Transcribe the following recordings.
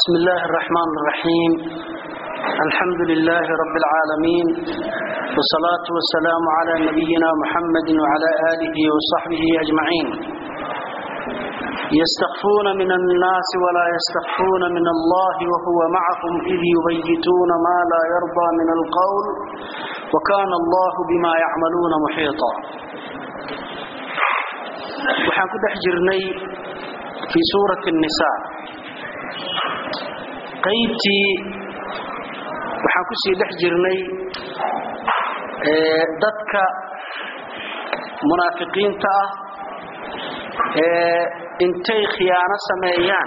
بسم الله الرحمن الرحيم الحمد لله رب العالمين والصلاة والسلام على نبينا محمد وعلى آله وصحبه أجمعين يستخفون من الناس ولا يستخفون من الله وهو معهم إذ يبيتون ما لا يرضى من القول وكان الله بما يعملون محيطا waxaan ku dhex jirnay fii suurati الnisaa qaybtii waxaan ku sii dhex jirnay dadka munaafiqiinta ah ee intay khiyaano sameeyaan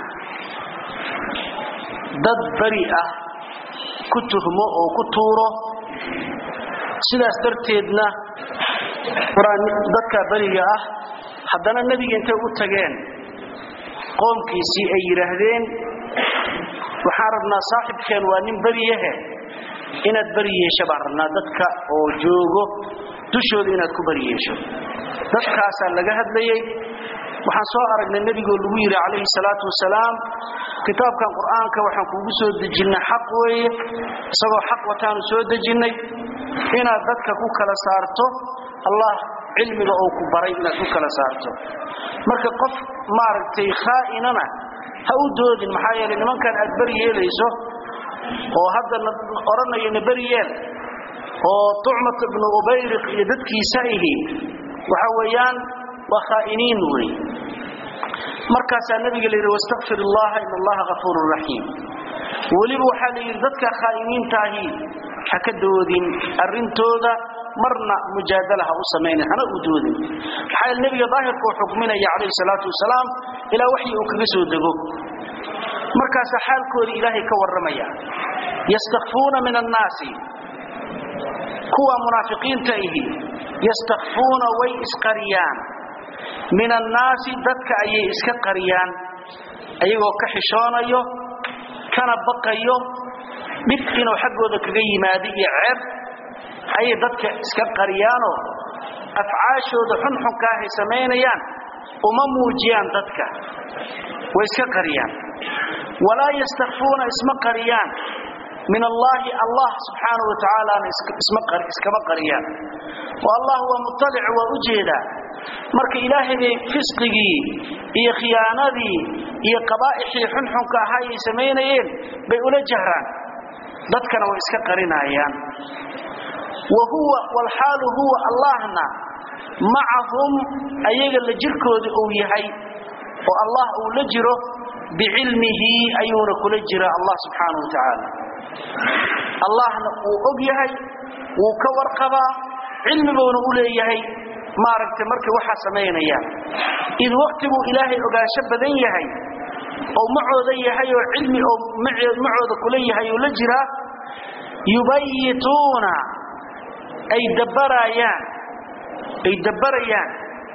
dad beri ah ku tuhmo oo ku tuuro sidaas darteedna dadka beriga ah haddana nebiga intay u tageen qoomkiisii ay yidhaahdeen waxaan rabnaa saaxibkeen waa nin beriyahe inaad beri yeesho baan rabnaa dadka oo joogo dushooda inaad ku beri yeesho dadkaasaa laga hadlayey waxaan soo aragnay nebigoo lagu yidhi calayhi salaatu wasalaam kitaabkan qur'aanka waxaan kuugu soo dejinnay xaq weeye isagoo xaq wataanu soo dejinnay inaad dadka ku kala saarto allah cilmiga oo ku baray inaad ku kala saarto marka qof maaragtay khaa'inana ha u doodin maxaa yeelay nimankan aad beri yeelayso oo hadda odhanaya na beri yeel oo tucmat ibnu ubayriq iyo dadkiisa ihi waxa weeyaan waa khaa'iniin wey markaasaa nabiga la yidhi wastakfir illaha in allaha hafuurun raxiim weliba waxaa la yidhi dadka khaa'iniintaahi ha ka doodin arrintooda marna mujaadala ha u samaynin hana u doodin maxaa yeel nebiga daahirka uu xukminaya calayhi salaatu wasalaam ilaa waxyi uu kaga soo dego markaasaa xaalkooda ilaahay ka warramaya yastakfuuna min annaasi kuwa munaafiqiinta ihi yastakfuuna way isqariyaan min annaasi dadka ayay iska qariyaan ayagoo ka xishoonayo kana baqayo dhib inuu xaggooda kaga yimaado iyo ceeb ayay dadka iska qariyaanoo afcaashooda xunxunkaahay samaynayaan uma muujiyaan dadka way iska qariyaan walaa yastakfuuna isma qariyaan min allaahi allah subxaanau wa tacaalaana iskama qariyaan oo allah waa muطalic waa u jeedaa marka ilaahay bay fisqigii iyo khiyaanadii iyo qabaa'ixii xunxunka ahaa ay samaynayeen bay ula jahraan dadkana way iska qarinayaan wa huwa walxaalu huwa allahna macahum ayaga la jirkooda uu yahay oo allah uu la jiro bicilmihi ayuuna kula jira allah subxaanau wa tacaala allahna uu og yahay wuu ka warqabaa cilmibuuna u leeyahay maaragtay markay waxaa samaynayaan id waqtibuu ilaahay ogaansho badan yahay oo macooda yahay oo cilmi oo macooda kula yahay oo la jiraa yubayituuna ay dabbarayaan ay dabbarayaan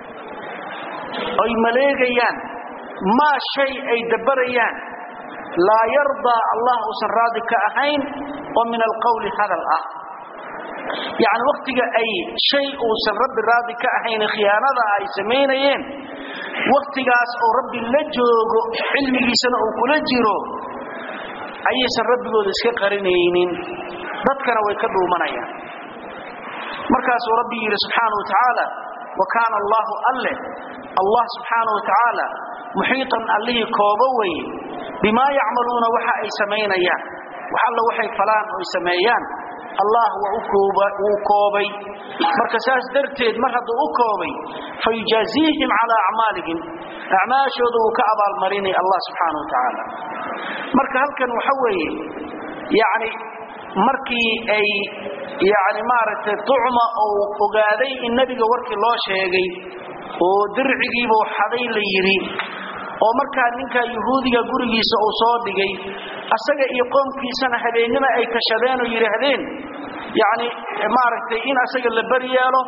ay maleegayaan maa shay ay dabbarayaan laa yardaa allah uusan raadi ka ahayn oo min alqowli hadal ah yacni wakhtiga ay shay uusan rabbi raadi ka ahayn khiyaanada ay samaynayeen wakhtigaas oo rabbi la joogo cilmigiisana uu kula jiro ayaysan rabbigooda iska qarinaynin dadkana way ka dhuumanayaan markaasuu rabbi yidhi subxaana wa tacaala wa kaana allaahu alle allah subxaana wa tacaala muxiitan allihii koobo weye bimaa yacmaluuna waxa ay samaynayaan wax alla waxay falaan oo ay sameeyaan allah wuu koobay marka saas darteed mar hadduu u koobay fayujaaziihim calaa acmaalihim acmaashooda wuu ka abaalmarinay allah subxaana wa tacaala marka halkan waxa weeye yani markii ay yani maaragtay tucma uu ogaaday in nebiga warkii loo sheegay oo dircigiibuu xaday la yidhi oo markaa ninka yuhuudiga gurigiisa uu soo dhigay asaga iyo qoomkiisana habeennima ay kashadeen oo yidhaahdeen yani maaragtay in asaga la beri yeelo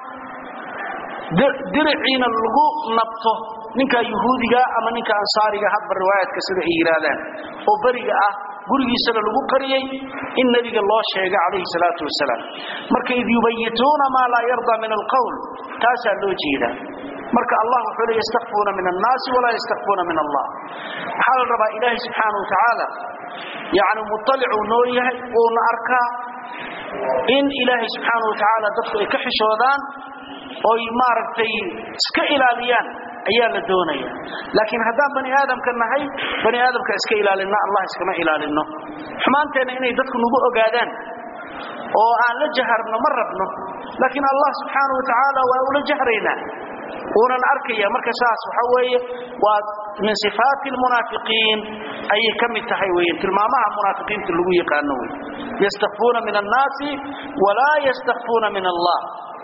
diriciina lagu nabto ninka yuhuudiga ama ninka ansaariga hadba riwaayaadka sida ay yidhaahdaan oo beriga ah gurigiisana lagu qariyey in nebiga loo sheega calayhi salaatu wasalaam marka id yubayituuna maa laa yardaa min alqowl taasaa loo jeedaa marka allah wuxuu leeyahay yastakhfuuna min annaasi walaa yastakhfuuna min allah waxaa la rabaa ilaahay subxaanahu wa tacaala yacni muطalicuu noo yahay uuna arkaa in ilaahay subxaanahu wa tacaala dadku ay ka xishoodaan oy maaragtay iska ilaaliyaan ayaa la doonaya laakiin haddaan bani aadamka nahay bani aadamka iska ilaalina allah iskama ilaalino xumaanteenna inay dadku nagu ogaadaan oo aan la jaharno ma rabno laakiin allah subxaanahu wa tacaala waa ula jahraynaa uunan arkaya marka saas waxa weeye waa min sifaati almunaafiqiin ayay ka mid tahay weeye tilmaamaha munaafiqiinta lagu yaqaano wey yastakfuuna min annaasi walaa yastakfuuna min allah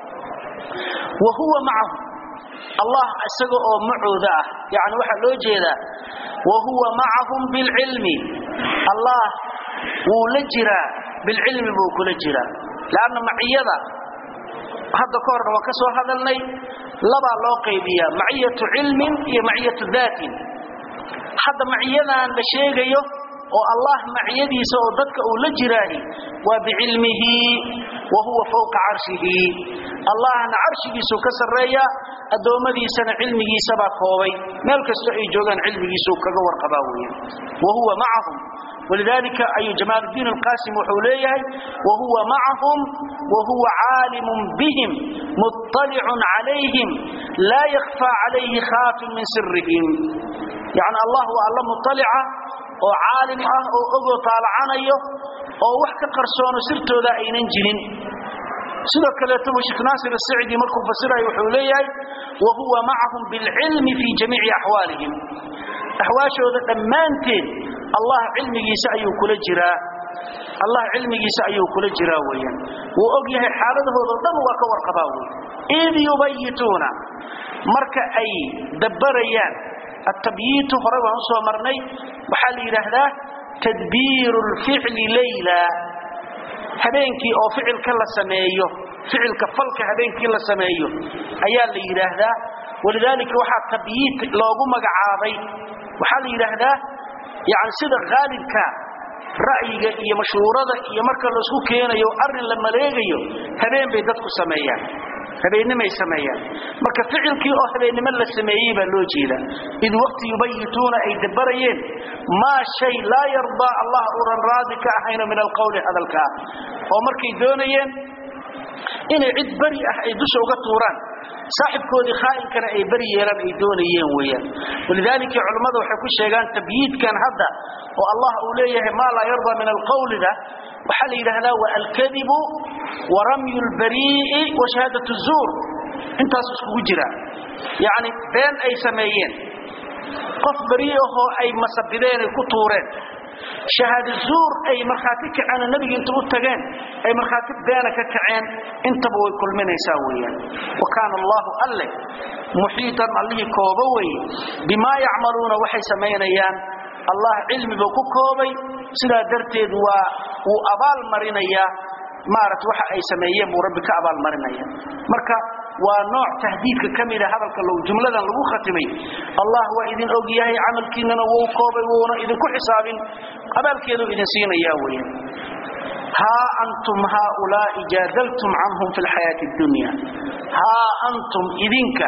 wa huwa macahu allah isaga oo macooda ah yani waxaa loo jeedaa wa huwa macahum bilcilmi allah wuu la jiraa bilcilmi buu kula jiraa lanna maciyada hadda ka horna waan ka soo hadalnay labaa loo qaybiyaa maciyatu cilmin iyo maciyatu daatin hadda maciyadan la sheegayo oo allah maciyadiisa oo dadka uu la jiraahi waa bicilmihi wa huwa fawqa carshihi allahna carshigiisuu ka sarreeya addoommadiisana cilmigiisabaa koobay meel kastoo ay joogaan cilmigiisuu kaga warqabaa weeye wa huwa macahum ولذلك أي جمال الدين القاسم وحوليه وهو معهم وهو عالم بهم مطلع عليهم لا يخفى عليه خاف من سرهم يعني الله هو الله مطلعة وعالم أه وأغو طالعانيه ووحك قرصون سرته ذا أين انجلين sidoo kaleeto sheekh naasir as-saidi markuu fasirayo wuxuu leeyahay wa huwa ma'ahum bil ilmi fi jami'i ahwalihim ahwaashooda dhammaanteed allah cilmigiisa ayuu kula jiraa allah cilmigiisa ayuu kula jiraa weeyaan wuu og yahay xaaladahooda dhan waa ka warqabaa wey id yubayituuna marka ay dabbarayaan التبييت hore waan u soo marnay waxaa la yiraahdaa tadbiir الفعل ليلا habeenkii oo ficilka la sameeyo ficilka falka habeenkii la sameeyo ayaa la yiraahdaa walidaalika waxa tabyiit loogu magacaabay waxa la yiraahdaa yaani sida gaalibka ra'yiga iyo mashhuurada iyo marka la isku keenayo arin la maleegayo habeen bay dadku sameeyaan habeenimay sameeyaan marka ficilkii oo habeenimo la sameeyay baa loo jeeda id waqti yubayituuna ay dabarayeen ma shay la yarda allah uran raadika ahayna min alqawli hadalka oo markay doonayeen inay cid bari ah ay dusha uga tuuraan saaxibkoodii khaa'inkana ay bari yeelan ay doonayeen weeyaan walidaalika culimadu waxay ku sheegaan tabyiidkan hadda oo allah uu leeyahay ma la yarda min alqawli da waxa la yiraahdaa wa alkadibu wa ramyu albari'i wa shahadatu az-zur intaas isku jira yaani been ay sameeyeen qof bari oo ay masabideen ku tuureen shahaada zuur ay marxaati kacana nabiga inta u tageen ay marxaati beena ka kaceen intaba way kulminaysaa weeyaan wa kaana allah alle muhiitan allihi kooba way bima yacmaluuna waxay samaynayaan allah cilmiga ku koobay sidaa darteed waa uu abaal marinayaa maaragta waxa ay sameeyeen buu rabbi ka abaal marinaya marka waa nooc tahdiidka kamida hadalka lagu jumladan lagu khatimay allah waa idin og yahay amalkiinana wuu koobay wuuna idin ku xisaabin abaalkeedu idin siinaya weeyaan ha antum haula'i jadaltum anhum fil hayati dunya ha antum idinka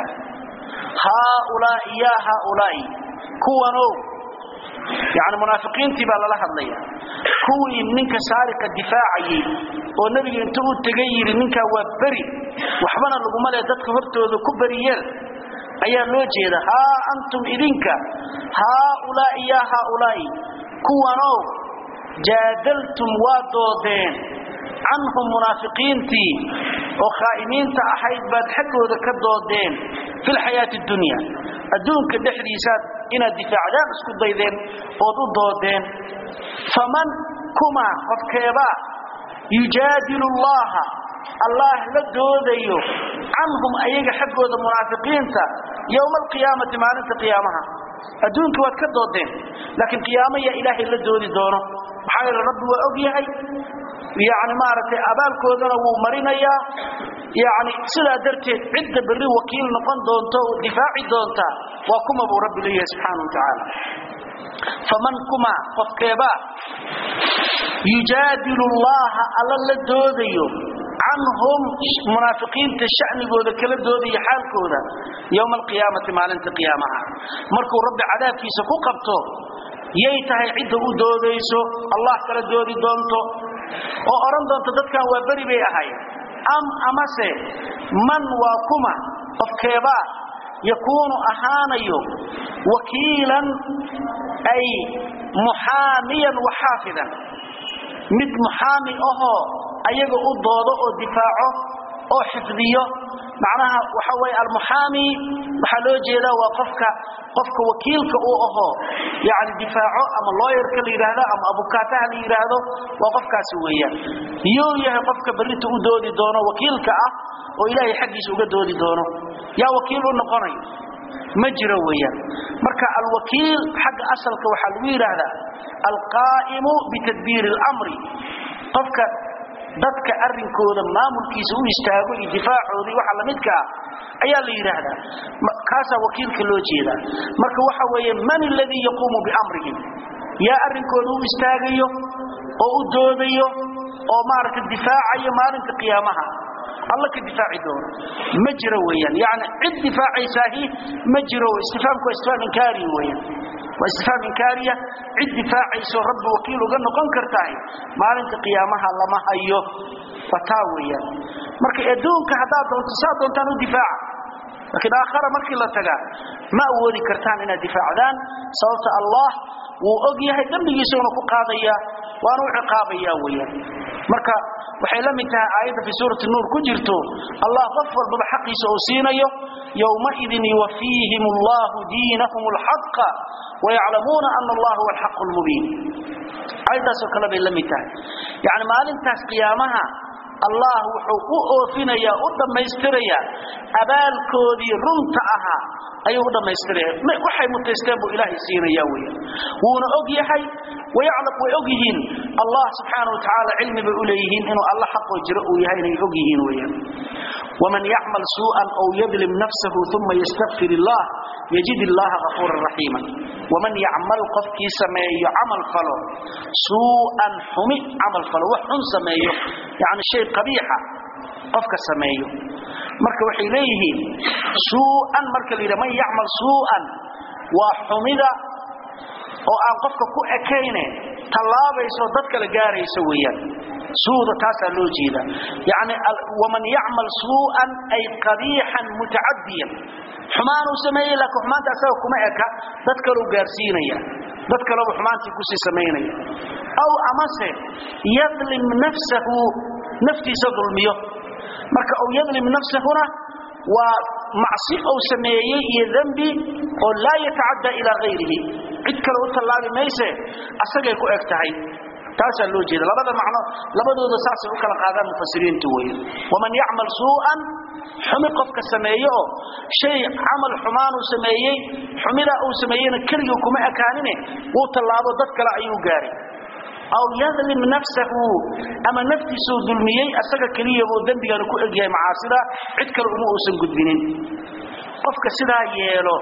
haula'i ya haula'i kuwano يعني منافقين تبا لا hadlaya kuwii ninka saariqa difaacayay oo nabiga inta uu tagayir ninka waa bari waxbana lagu malay dadka hortooda ku bariyeen ayaa loo jeeda ha antum idinka ha ulaa ya ha ulaa kuwano jaadaltum wadoodeen anhum munafiqiinti oo khaa'imiinta ahayd baad xaqooda ka doodeen fil hayati dunya adduunka dhexdiisa inaad difaacdaan isku daydeen ood u doodeen faman kuma qofkeeba yujaadilu allaha allah la doodayo canhum ayaga xaggooda munaafiqiinta yowma alqiyaamati maalinta qiyaamaha adduunka waad ka doodeen laakiin qiyaamo yaa ilaahay la doodi doono maxaa yeele rabbi waa og yahay yani maaragtay abaalkoodana wuu marinayaa yani sidaa darteed cidda berri wakiil noqon doonto oo difaaci doonta waa kuma buu rabbi leeyahay subxaanahu watacaala faman kuma qofkeeba yujaadilu allaha alla la doodayo canhum munaafiqiinta shanigooda kala doodaya xaalkooda yowma alqiyaamati maalinta qiyaamaha markuu rabbi cadaabkiisa ku qabto yay tahay cidda u doodayso allah kala doodi doonto oo odhan doonto dadkan waa beri bay ahay am amase man waa kuma qofkeebaa yakuunu ahaanayo wakiilan ay muxaamiyan wa xaafidan mid muxaami ahoo ayaga u doodo oo difaaco oo xifdiyo macnaha waxa weeye almuxaami waxaa loo jeedaa waa qofka qofka wakiilka uu ahoo yani difaaco ama looyarka la yidhaahdo ama abukaataha la yidhaahdo waa qofkaasi weeyaan yuu yahay qofka berrinta u doodi doono wakiilka ah oo ilaahay xaggiisa uga doodi doono yaa wakiil u noqonayo ma jiro weeyaan marka alwakiil xagga asalka waxaa lagu yidhaahdaa alqaa'imu bitadbiiri اlamri qofka dadka arrinkooda maamulkiisa u istaago iyo difaacoodii waxa lamidka ah ayaa la yidhaahdaa kaasaa wakiilka loo jeedaa marka waxa weeye man aladii yaquumu biamrihim yaa arrinkooda u istaagayo oo u doodayo oo maaragtay difaacayo maalinta qiyaamaha alla ka difaaci doono ma jiro weeyaan yani cid difaacaysaahi ma jiro istifaamku waa istifaam inkaari weeyaan waa istifaam inkaariya cid difaacayso rabbi wakiil uga noqon kartahay maalinta qiyaamaha lama hayo waa taa weeyaan marka adduunka haddaad doonto saa doontaan u difaaca laakiin aakhara markii la tagaa ma awoodi kartaan inaad difaacdaan sababta allah wuu og yahay dembigiisuna ku qaadaya waana u ciqaabaya weeyaan marka waxay la mid tahay aayadda fi suurati nuur ku jirto allah qof walbaba xaqiisa uu siinayo yowmaidin yuwafiihim allahu diinahum alxaqa wayaclamuuna ana allah huwa alxaqu lmubiin aayaddaasoo kale bay la mid tahay yani maalintaas qiyaamaha allah wuxuu u oofinayaa u dhammaystirayaa abaalkoodii runta ahaa ayuu u dhammaystiraya waxay mutaysteen buu ilaahay siinaya weeyaan wuuna og yahay wayaclam way og yihiin allah subxaana wa tacaala cilmi bay u leeyihiin inuu alla xaqoo jiro uu yahay inay og yihiin weeyaan waman yacmal suu'an aw yadlim nafsahu uma yastakfir illah yajid illaha gafuuran raxiima waman yacmal qofkii sameeyo camal falo suu'an xumi camal falo wax xun sameeyo yani shay qabiixa qofka sameeyo marka waxay leeyihiin suu'an marka la yidhaha man yacmal suu'an waa xumida oo aan qofka ku ekayne tallaabayso dad kala gaaraysa weeyaan suuda taasaa loo jeeda yani waman yacmal suu'an ay qabiixan mutacadiyan xumaanuu sameeyey laakiin xumaanta asaga kuma eka dad kaleu gaarsiinaya dad kaleba xumaantii kusii samaynaya aw amase yadlim nafsahu naftiisa dulmiyo marka aw yadlim nafsahuna waa macsi ou sameeyey iyo dembi oo laa yatacadda ilaa hayrihi cid kale u tallaabi mayse asagay ku eg tahay taasaa loo jeeda labada macno labadooda saasay u kala qaadaan mufasiriintu weeye waman yacmal suu'an xumi qofka sameeye oo shay camal xumaanuu sameeyey xumidaa uu sameeyeyna keligii kuma ekaanine wuu tallaabo dad kale ayuu gaaray aw yadlim nafsahu ama naftiisuu dulmiyey asaga keliyabuu dembigana ku egyahay macaasida cid kale uma uusan gudbinin qofka sidaa yeelo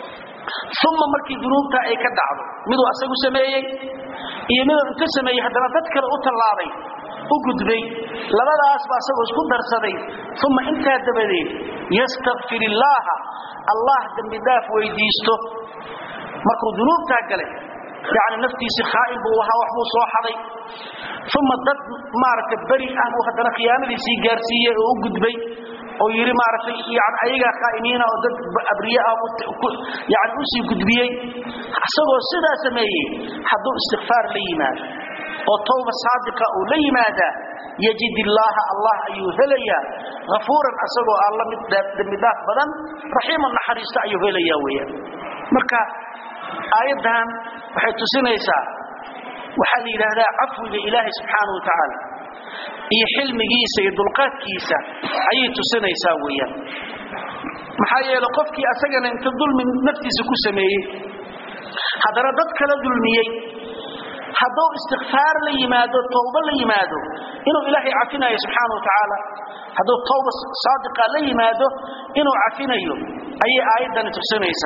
uma markii dunuubta ay ka dhacdo miduu asagu sameeyey iyo miduu inta sameeyey haddana dad kale u tallaabay u gudbay labadaasba asagoo isku darsaday uma intaa dabadeed yastakfir illaaha allah dembi dhaaf weydiisto markuu dunuubtaa galay yani naftiisii khaa'in buu ahaa wax buu soo xaday uma dad maaragtay beri ah buu haddana khiyaanadiisii gaarsiiyey oo u gudbay oo yidhi maaragtay yani ayagaa khaa'iniina oo dad abriye ah yani usii gudbiyey isagoo sidaa sameeyey hadduu istikfaar la yimaado oo tawba saadiqa uu la yimaadaa yajid illaaha allah ayuu helayaa hafuuran asagoo alla mid dembidaaf badan raxiiman naxariista ayuu helayaa weeyaan marka aayaddan waxay tusinaysaa waxaa la yidhaahdaa cafwiga ilaahay subxaana wa tacaala iyo xilmigiisa iyo dulqaadkiisa ayay tusinaysaa weeyaan maxaa yeele qofkii asagana inta dulmi naftiisa ku sameeyey haddana dad kala dulmiyey hadduu istikfaar la yimaado tawba la yimaado inuu ilaahay cafinayo subxaana wa tacaala hadduu tawba saadiqa la yimaado inuu cafinayo ayay aayaddani tusinaysaa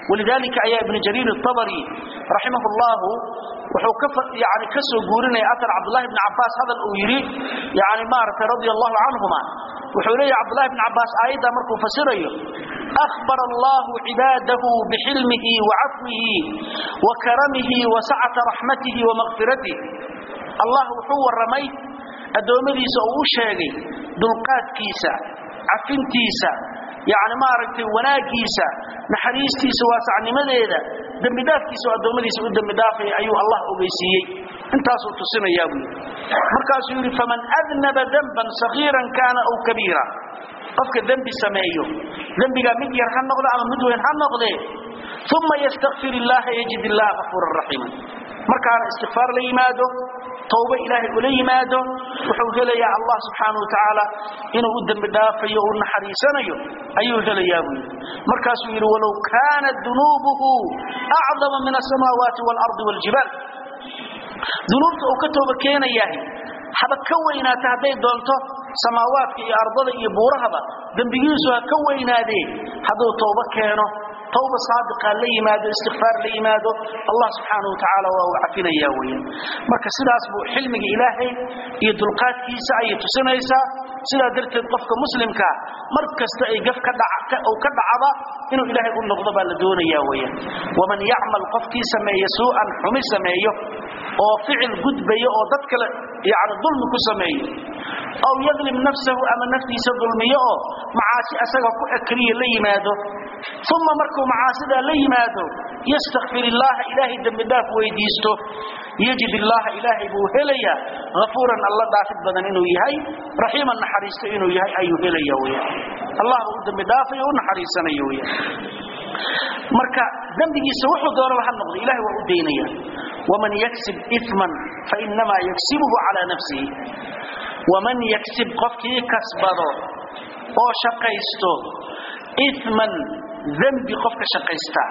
walidaalika ayaa ibnu jariir الطabri raximah اllahu wuxuu yani ka soo guurinaya aar cabdulahi bn cabaas hadal uu yidhi yani maaragtay radia allahu canhuma wuxuu leeyahy cabdulahi bn cabaas aayaddaa markuu fasirayo أخبر الله عباده بحلمه وعفوه وكرمه وسعة رحمته ومغفرته الله وحو الرمي أدومديس أو شيغي دلقات كيسا عفن تيسا يعني ما رأيتي وناكيسا نحريستيسا واسع نمديدا دم دافكيسا أدومديس ودم دافي أيها الله أبيسيي انتاسو تصينا يا ابني مركز يقول فمن أذنب ذنبا صغيرا كان أو كبيرا qofka dambi sameeyo dambiga mid yar ha noqdo ama mid weyn ha noqde thumma yastaghfir illah yajid allah ghafurur rahim markaana istighfar la yimaado tawba ilaahi ula yimaado wuxuu helayaa allah subhanahu wa ta'ala inuu u dambi dhaafayo oo naxariisanayo ayuu helayaa buu markaasuu yiri walaw kana dunubuhu a'zama min as-samawati wal ardi wal jibal dunubta uu ka tooba keenayaa haba ka weynaata hadday doonto samaawaadka iyo ardada iyo buurahaba dembigiisu ha ka weynaadee hadduu tooba keeno tawba saadiqa la yimaado istighfaar la yimaado allah subxaanahu watacaala waa uu cafinayaa weeyaan marka sidaas buu xilmiga ilaahay iyo dulqaadkiisa ayay tusinaysaa sidaa darteed qofka muslimka mar kasta ay gaf ka dhaca uu ka dhacaba inuu ilaahay u noqdo baa la doonayaa weeyaan waman yacmal qofkii sameeya suu'an xumi sameeyo oo ficil gudbayo oo dad kale yani dulmi ku sameeyo aw yadlim nafsahu ama naftiisa dulmiyo oo macaasi asaga ku ekriya la yimaado uma markuu macaasidaa la yimaado yastakfir illaaha ilaahay dembi dhaaf weydiisto yajid illaaha ilaahay buu helayaa hafuuran alla dhaafid badan inuu yahay raxiiman naxariisto inuu yahay ayuu helaya weyaan allah buu u dembi dhaafayo u naxariisanayo weyaan marka dembigiisa wuxuu doonaba ha noqdo ilahay waa u daynaya waman yaksib iman fainamaa yaksibuhu calaa nafsihi waman yaksib qofkii kasbado oo shaqaysto iman dembi qofka shaqaysta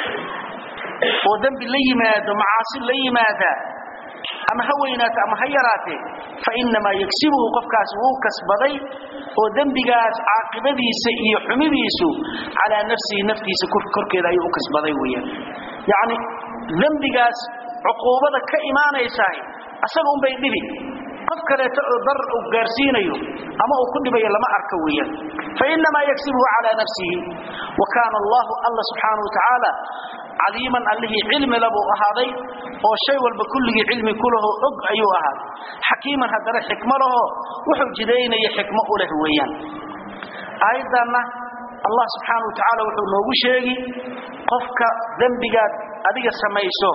oo dembi la yimaado macaasi la yimaada ama ha weynaate ama ha yaraatee fainamaa yagsibuhu qofkaas wuu kasbaday oo dembigaas caaqibadiisa iyo xumidiisu calaa nafsihi naftiisa korkeeda ayuu u kasbaday weyaan yacni dembigaas cuquubada ka imaanaysahay asaga unbay dhibi qof kaleeto oo darar uu gaarsiinayo ama uu ku dhibayo lama arka weeyaan fainamaa yagsibuhu calaa nafsihi wa kaana allahu alla subxaanahu watacaala caliiman allihii cilmi labuu ahaaday oo shay walba kulligii cilmi ku laho og ayuu ahaaday xakiiman haddana xikmo laho wuxuu jidaynaya xikmo u leh weeyaan aayaddanna allah subxaanahu watacaala wuxuu noogu sheegi qofka dembigaad adiga samayso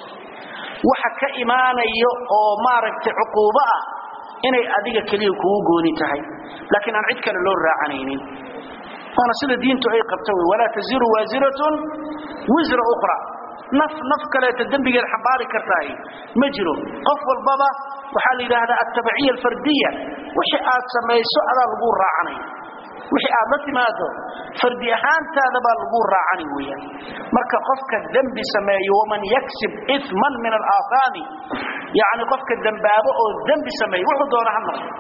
waxa ka imaanayo oo maaragtay cuquubo ah inay adiga keliya kugu gooni tahay laakiin aan cid kale loo raacanaynin waana sida diintu ay qabto wey walaa taziru waasiratun wisra ukhra naf naf kaleeta dembigeed xambaari kartahay ma jiro qof walbaba waxaa la yidhaahdaa altabaciya alfardiya wixii aad samayso adaa lagu raacanaya wixii aad la timaado fardi ahaantaada baa lagu raacani weeyaan marka qofka dembi sameeyo waman yaksib iman min alaahaami yacni qofka dembaabo oo dembi sameeyo wuxuu doona ha noqdo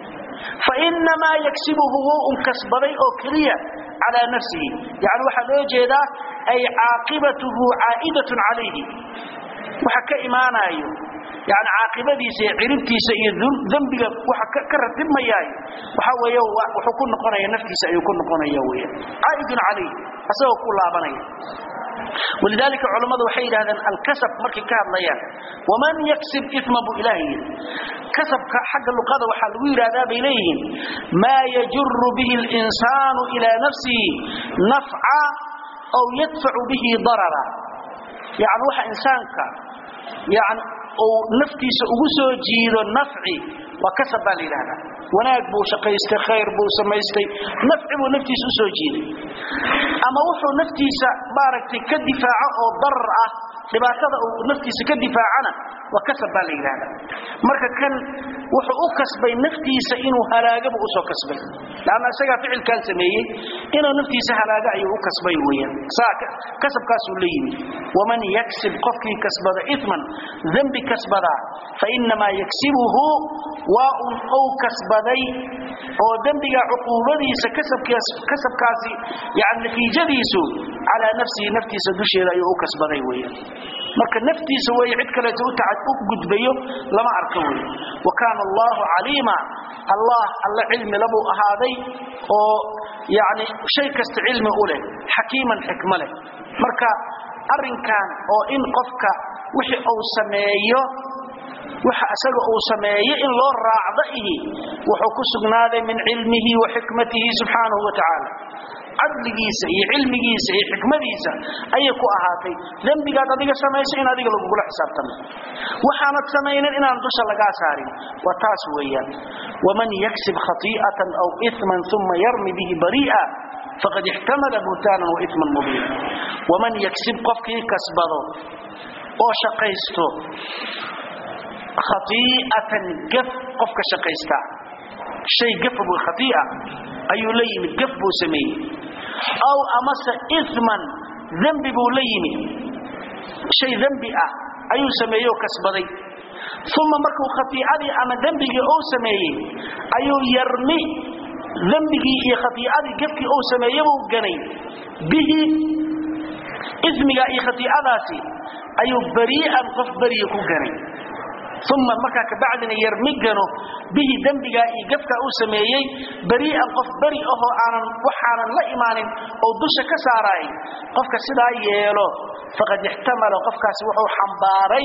fainamaa yagsibuhu wuu un kasbaday oo keliya calaa nafsihi yani waxaa loo jeedaa ay caaqibatuhu caa'idatun calayhi waxa ka imaanayo yani caaqibadiisa iyo ciribtiisa iyo dembiga waxa ka ratibmayaayo waxa weeye wuxuu ku noqonaya naftiisa ayuu ku noqonaya weeyaan caa'idun calayh asagoo ku laabanaya ولذلك علماء waxay yiraahdaan al-kasab markay ka hadlayaan waman yaksib ithma bu ilahi kasabka xagga luqada waxa lagu yiraahdaa bay leeyihiin ma yajurru bihi al-insanu ila nafsihi naf'a aw yadfa'u bihi darara yani waxa insaanka yani oo naftiisa ugu soo jiido nafci waa kasab baa la yiraahdaa wanaag buu shaqaystay khayr buu samaystay nafci buu naftiisa u soo jiiday ama wuxuu naftiisa maaragtay ka difaaco oo darar ah dhibaatada uu naftiisa ka difaacana waa kasab baa la yidhaahdaa marka kan wuxuu u kasbay naftiisa inuu halaagaba usoo kasbay laanna isagaa ficilkan sameeyey inuu naftiisa halaaga ayuu u kasbay weeyaan saa kasabkaasuu la yimid waman yaksib qofkii kasbada iman dembi kasbadaa fainamaa yagsibuhu waa un ou kasbaday oo dembiga cuquubadiisa kasabkaasi yani natiijadiisu calaa nafsihi naftiisa dusheeda ayuu u kasbaday weyan marka naftiisa wey cid kaleeto u gudbayo lama arko wey wa kaana allahu caliima allah alla cilmi labuu ahaaday oo yani shay kasta cilmi u leh xakiiman xikmo leh marka arrinkan oo in qofka wixii uu sameeyo waxa isaga uu sameeyo in loo raacdo ihi wuxuu ku sugnaaday min cilmihi wa xikmatihi subxaanahu wa tacaala cadligiisa iyo cilmigiisa iyo xikmadiisa ayay ku ahaatay dembigaad adiga samayso in adiga lagugula xisaabtamo waxaanad samaynin inaan dusha lagaa saarin waa taas weeyaan waman yaksib khati'atan aw iman uma yarmi bihi bari'a faqad ixtamala buhtaanan wa iman mubiina waman yaksib qofkii kasbado oo shaqaysto khati'atan gaf qofka shaqaysta shay gafa buu khati'a ayuu la yimid gaf buu sameeyey aw amase iman dembi buu la yimid shay dembi ah ayuu sameeyey oo kasbaday uma markuu khatiicadii ama dembigii uu sameeyey ayuu yarmi dembigii iyo khatiicadii gafkii uu sameeye buu ganay bihi ismiga iyo khatiicadaasi ayuu barii'an qof beriya ku ganay uma markaa kabacdina yarmi gano bihi dembigaa iyo gafkaa uu sameeyey barii'an qof beri ahoo aanan waxaanan la imaanin oo dusha ka saaraay qofka sidaa yeelo faqad ixtamala qofkaasi wuxuu xambaaray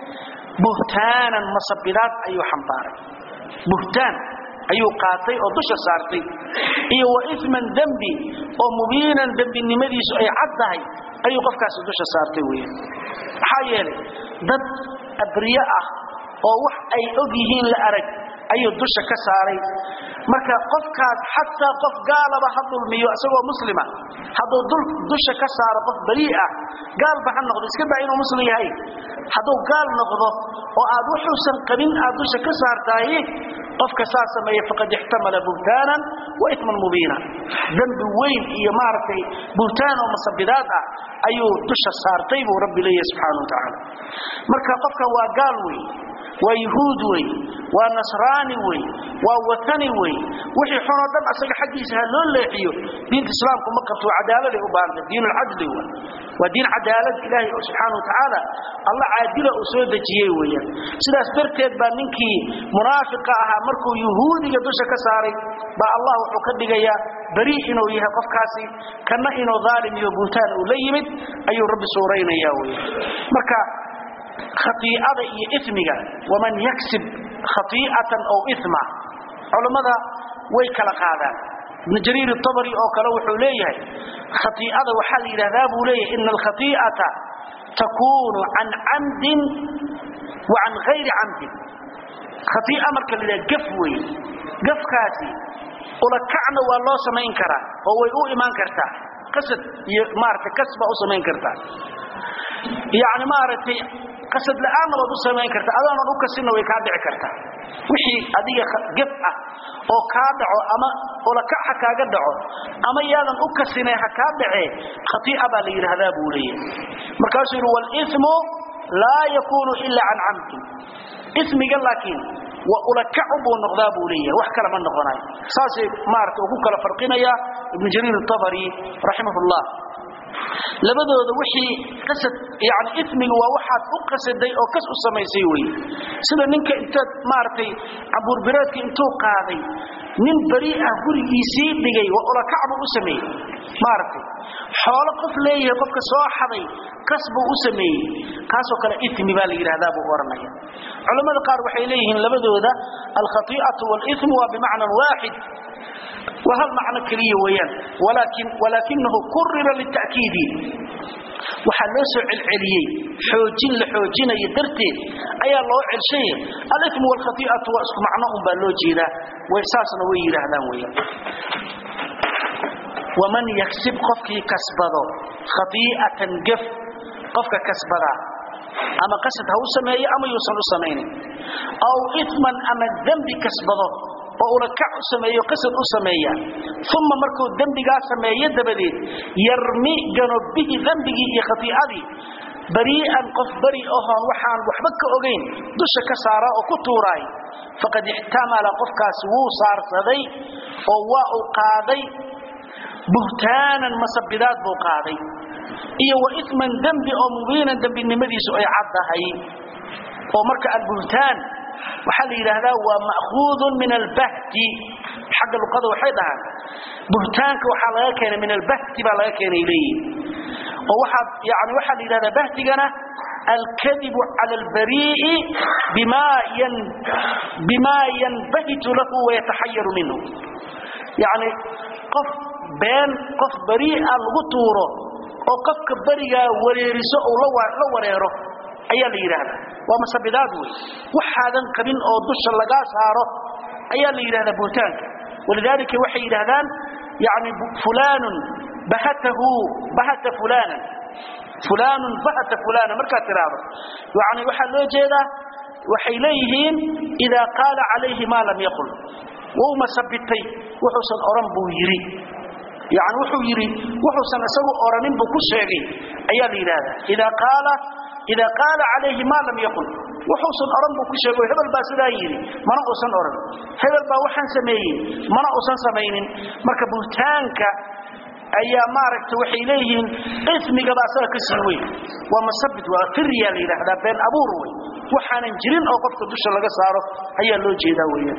buhtaanan masabidaad ayuu xambaaray buhtaan ayuu qaatay oo dusha saartay iyo wa iman dembi oo mubiinan dembinimadiisu ay cad tahay ayuu qofkaasi dusha saartay weya maxaa yeelay dad abriye ah oo wax ay og yihiin la arag ayuu dusha ka saaray marka qofkaas xataa qof gaalaba ha dulmiyo isagoo muslima hadduu dusha ka saaro qof barii ah gaalba ha noqdo iska daa inuu muslim yahay hadduu gaal noqdo oo aad wuxuusan qabin aad dusha ka saartahay qofka saa sameeya faqad ixtamala buhtaanan wa iman mubiina dembi weyn iyo maaragtay buhtaan oo masabidaad ah ayuu dusha saartay buu rabbi leeyahay subxaana wa tacaala marka qofkan waa gaal wey waa yuhuud wey waa nasraani wey waa watani wey wixii xunoo dhan asaga xaggiisa ha loo leexiyo diinta islaamku ma qabto cadaaladay u baahanta diin lcadli w waa diin cadaalad ilaahay subxaana wa tacaala alla caadila uu soo dejiyey weeyaan sidaas darteed baa ninkii munaafiqa ahaa markuu yuhuudiga dusha ka saaray baa allah wuxuu ka dhigayaa beri inuu yahay qofkaasi kana inuu dhaalim iyo buutaan uu la yimid ayuu rabbi suuraynaya wey marka khaiicada iyo ismiga waman yaksib khaiicatan aw ima culammada way kala qaadaan ibnu jariir abri oo kale wuxuu leeyahay khaiicada waxaa la yidhahdaa buu leeyahay ina alkhaiicata takuunu can camdin wa can hayri camdin khaiica marka la yidhaha gaf wey gafkaasi ulakacna waa loo samayn karaa oo way u imaan kartaa qasad iyo maaragtay kas baa u samayn kartaa yani maaragtay qasad la'aanna waad u samayn kartaa adoonan u kasinna way kaa dhici kartaa wixii adiga gaf ah oo kaa dhaco ama ulakac ha kaaga dhaco ama yaadan u kasinay ha kaa dhacee khaiica baa la yidhaahdaa buu leeyahay markaasuu yidhi walimu laa yakuunu ila can camdin ismiga laakiin wa ulakacu buu noqdaa buu leeyahay wax kale ma noqonayo saasay maarata ugu kala farqinaya ibnu jariir atabari raximah llah labadooda wixii qasad yani ismiga waa waxaad u qasaday oo kas u samaysay wey sida ninka intaad maaragtay cabuurbireedka intuu qaaday nin beri ah gurigiisii dhigay waa ulakacbuu u sameeyey maaragtay xoolo qof leeyahay qofka soo xaday kas buu u sameeyey kaasoo kale ismi baa la yidhahdaa buu ohanaya culammada qaar waxay leeyihiin labadooda alkhaiicatu walismu waa bimacnan waaxid waa hal macno keliya weeyaan walaakin walaakinahu kurira lita'kiidi waxaa loo soo celceliyey xoojin la xoojinayo darteed ayaa loo celshay alimu waalkhaiicatu waa isku macno un baa loo jeedaa way saasna way yidhaahdaan weeyaan waman yaksib qofkii kasbado khaiicatan gaf qofka kasbadaa ama qasad ha u sameeyo ama yuusan u samaynin aw iman ama dembi kasbado oo ulakac u sameeyo qasad u sameeya uma markuu dembigaa sameeyo dabadeed yarmi gano bihi dembigii iyo khaiicadii barii'an qof bari ahoon waxaan waxba ka ogayn dusha ka saara oo ku tuuraay faqad ixtamala qofkaasi wuu saarsaday oo waa uu qaaday buhtaanan masabidaad buu qaaday iyo wa iman dembi oo mubiinan dembinimadiisu ay caddahay oo marka albuhtaan waxaa la yidhaahdaa waa ma'khuudun min albahti xagga luqada waxay dhahaan buhtaanka waxaa laga keenay min albahti baa laga keenay leeyihin oo waxaa yani waxaa la yidhahdaa bahtigana alkadibu cala albarii'i bima yan bima yanbahitu lahu wayataxayaru minhu yacni qof been qof barii'a lagu tuuro oo qofka berigaa wareeriso ou la wareero ayaa la yidhaahdaa waa masabidaad wey waxaadan qabin oo dusha lagaa saaro ayaa la yidhahdaa buhtaanka walidaalika waxay yidhaahdaan yani fulaanun bahatahu bahata fulaanan fulaanun bahata fulaanan markaad tidhaahdo yani waxaa loo jeedaa waxay leeyihiin idaa qaala calayhi maa lam yaqul wuu masabitay wuxuusan oran buu yidhi yani wuxuu yidhi wuxuusan isagu oranin buu ku sheegay ayaa la yidhaahdaa idaa qaala ida qaala calayhi maa lam yaqul wuxuusan oran buu ku sheego hebel baa sidaa yidhi mana uusan oran hebel baa waxaan sameeyey mana uusan samaynin marka buhtaanka ayaa maaragta waxay leeyihiin ismigaba asaga ka sii weyn waa masabit waa firya la yidhaahdaa been abuur wey waxaanan jirin oo qofka dusha laga saaro ayaa loo jeedaa weeyaan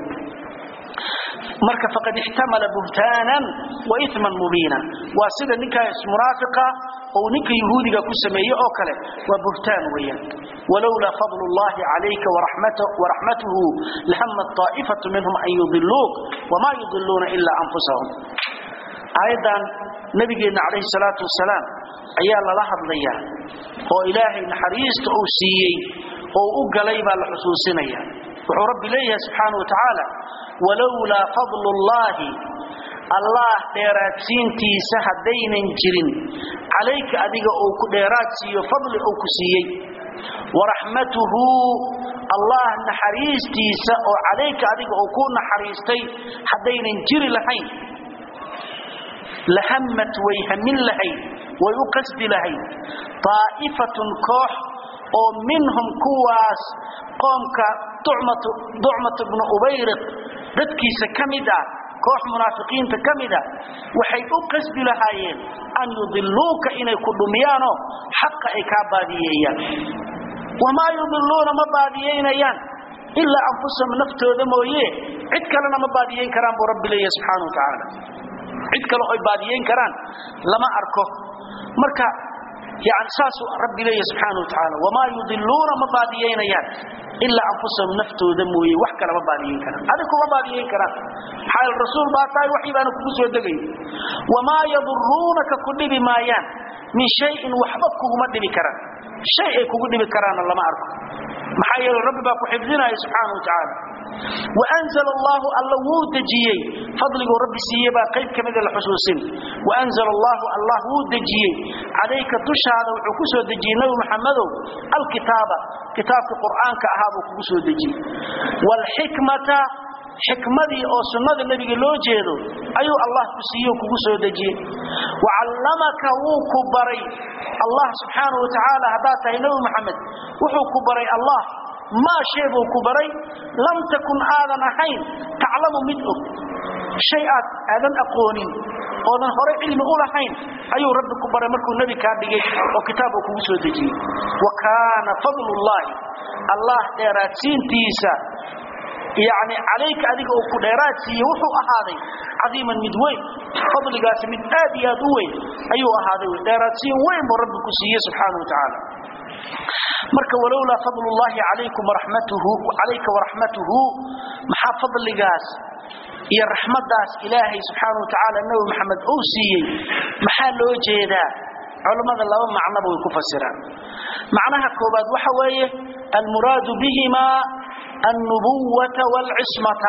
marka faqad ixtamala buhtaanan wa iman mubiina waa sida ninkaas munaafiqa oo ninka yahuudiga ku sameeyey oo kale waa buhtaan weeyaan walowlaa fadlu llahi calayka waraxmatuhu lahammat taa'ifatu minhum an yudiluuk wamaa yudiluuna ilaa anfusahum aayaddan nabigeenna calayhi salaatu wasalaam ayaa lala hadlayaa oo ilaahay naxariista uu siiyey oo u galay baa la xusuusinaya wuxuu rabbi leeyahay subxaana wa tacaala walowlaa fadlu llaahi allah dheeraadsiintiisa haddaynan jirin calayka adiga uu ku dheeraad siiyo fadli uu ku siiyey waraxmatuhu allah naxariistiisa oo calayka adiga uu ku naxariistay haddaynan jiri lahayn lahammat way hamin lahayd way u qasdi lahayd daa'ifatun koox oo minhum kuwaas qoomka ducmat bnu ubayriq dadkiisa ka mid ah koox munaafiqiinta ka mida waxay u qasdi lahaayeen an yudiluuka inay ku dhumiyaanoo xaqa ay kaa baadiyeeyaan wamaa yudiluuna ma baadiyaynayaan ilaa anfusahum naftooda mooye cid kalena ma baadiyayn karaan buu rabbi leeyahy subxaana wa tacaala cid kale oy baadiyayn karaan lama arko marka yani saasuu rabbi leeyahy subxaana wa tacaala wamaa yudiluuna ma baadiyaynayaan ilaa anfusahum naftooda mooye wax kale ma baadiyayn karaan adig kuma baadiyayn karaan maxaa rasuul baa tahay waxii baana kugu soo degay wamaa yaduruunaka ku dhibi maayaan min shayin waxba kuguma dhibi karaan shay ay kugu dhibi karaanna lama arko maxaa yeele rabbi baa ku xifdinaya subxaana wa tacaala وأنزل الله الله ودجيي فضله ربي سيبا قيب كمد الحسوسين وأنزل الله الله ودجيي عليك تشهد وحكسو دجي نبي محمد الكتاب كتاب القرآن كأهاب وكسو دجي والحكمة xikmadii oo sunnada nabiga loo jeedo ayuu allah ku siiyo kugu soo dejiyey wacallamaka wuu ku baray allah subxaanahu wa tacaala haddaad tahay nebi maxamed wuxuu ku baray allah maa shay buu ku baray lam takun aadan ahayn taclamu mid og shay aad aadan aqoonin oodan horay cilmi u lahayn ayuu rabbi ku baray markuu nebi kaa dhigay oo kitaab uu kugu soo dejiyey wa kaana fadlullaahi allah dheeraadsiintiisa يعني عليك أذيك أو كديراتي وحو أهاضي عظيما مدوين فضل قاسم من آدي أدوين أيها أهاضي ديراتي وين بربك سيه سبحانه وتعالى مرك ولولا فضل الله عليكم ورحمته عليك ورحمته محا فضل قاس يا رحمة داس إلهي سبحانه وتعالى النبي محمد أوسي محل وجهدا علماء الله معنى بو كفسران معناها كوباد وحويه المراد بهما النبوة والعصمة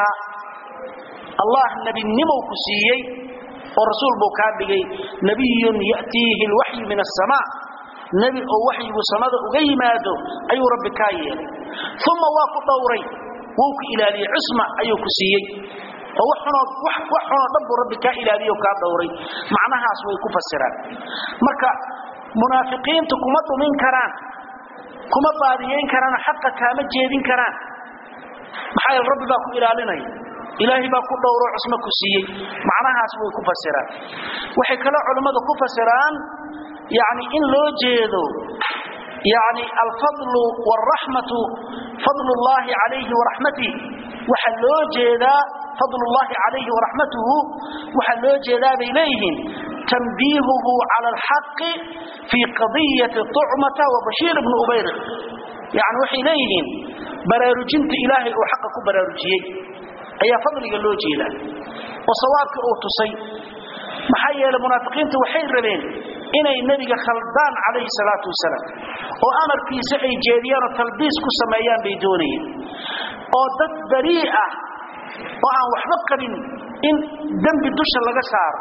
الله نبي النمو كسيي ورسول بوكابي نبي يأتيه الوحي من السماء نبي أو وحي بسماء أغيماده أي رب كايل ثم واقو دوري ووك إلى لي عصمة أي كسيي وحنا وحنا رب رب كائل لي وكا دوري معناها سوي كفسران مركا munaafiqiintu kuma dhumin karaan kuma baadiyeyn karaan xaqa kaama jeedin karaan maxaa yeele rabbi baa ku ilaalinaya ilaahay baa ku dhowro cusmo ku siiyey macnahaas way ku fasiraan waxay kaloo culimmadu ku fasiraan yani in loo jeedo yani alfadlu wاlraxmatu fadl اllahi calayhi waraxmatih waxaa loo jeedaa fadl اllahi calayhi waraxmatuhu waxaa loo jeedaa bay leeyihiin tanbiihuhu cala alxaqi fii qadiyati tucmata wabashiir bni ubayriq yani waxay leeyihiin baraarujinta ilaahay uu xaqa ku baraarujiyey ayaa fadliga loo jeedaa oo sawaabka uu tusay maxaa yeelay munaafiqiintu waxay rabeen inay nebiga khaldaan calayhi salaatu wasalaam oo amarkiisa ay jeediyaan oo talbiis ku sameeyaan bay doonayeen oo dad barii ah oo aan waxba qabin in dembi dusha laga saaro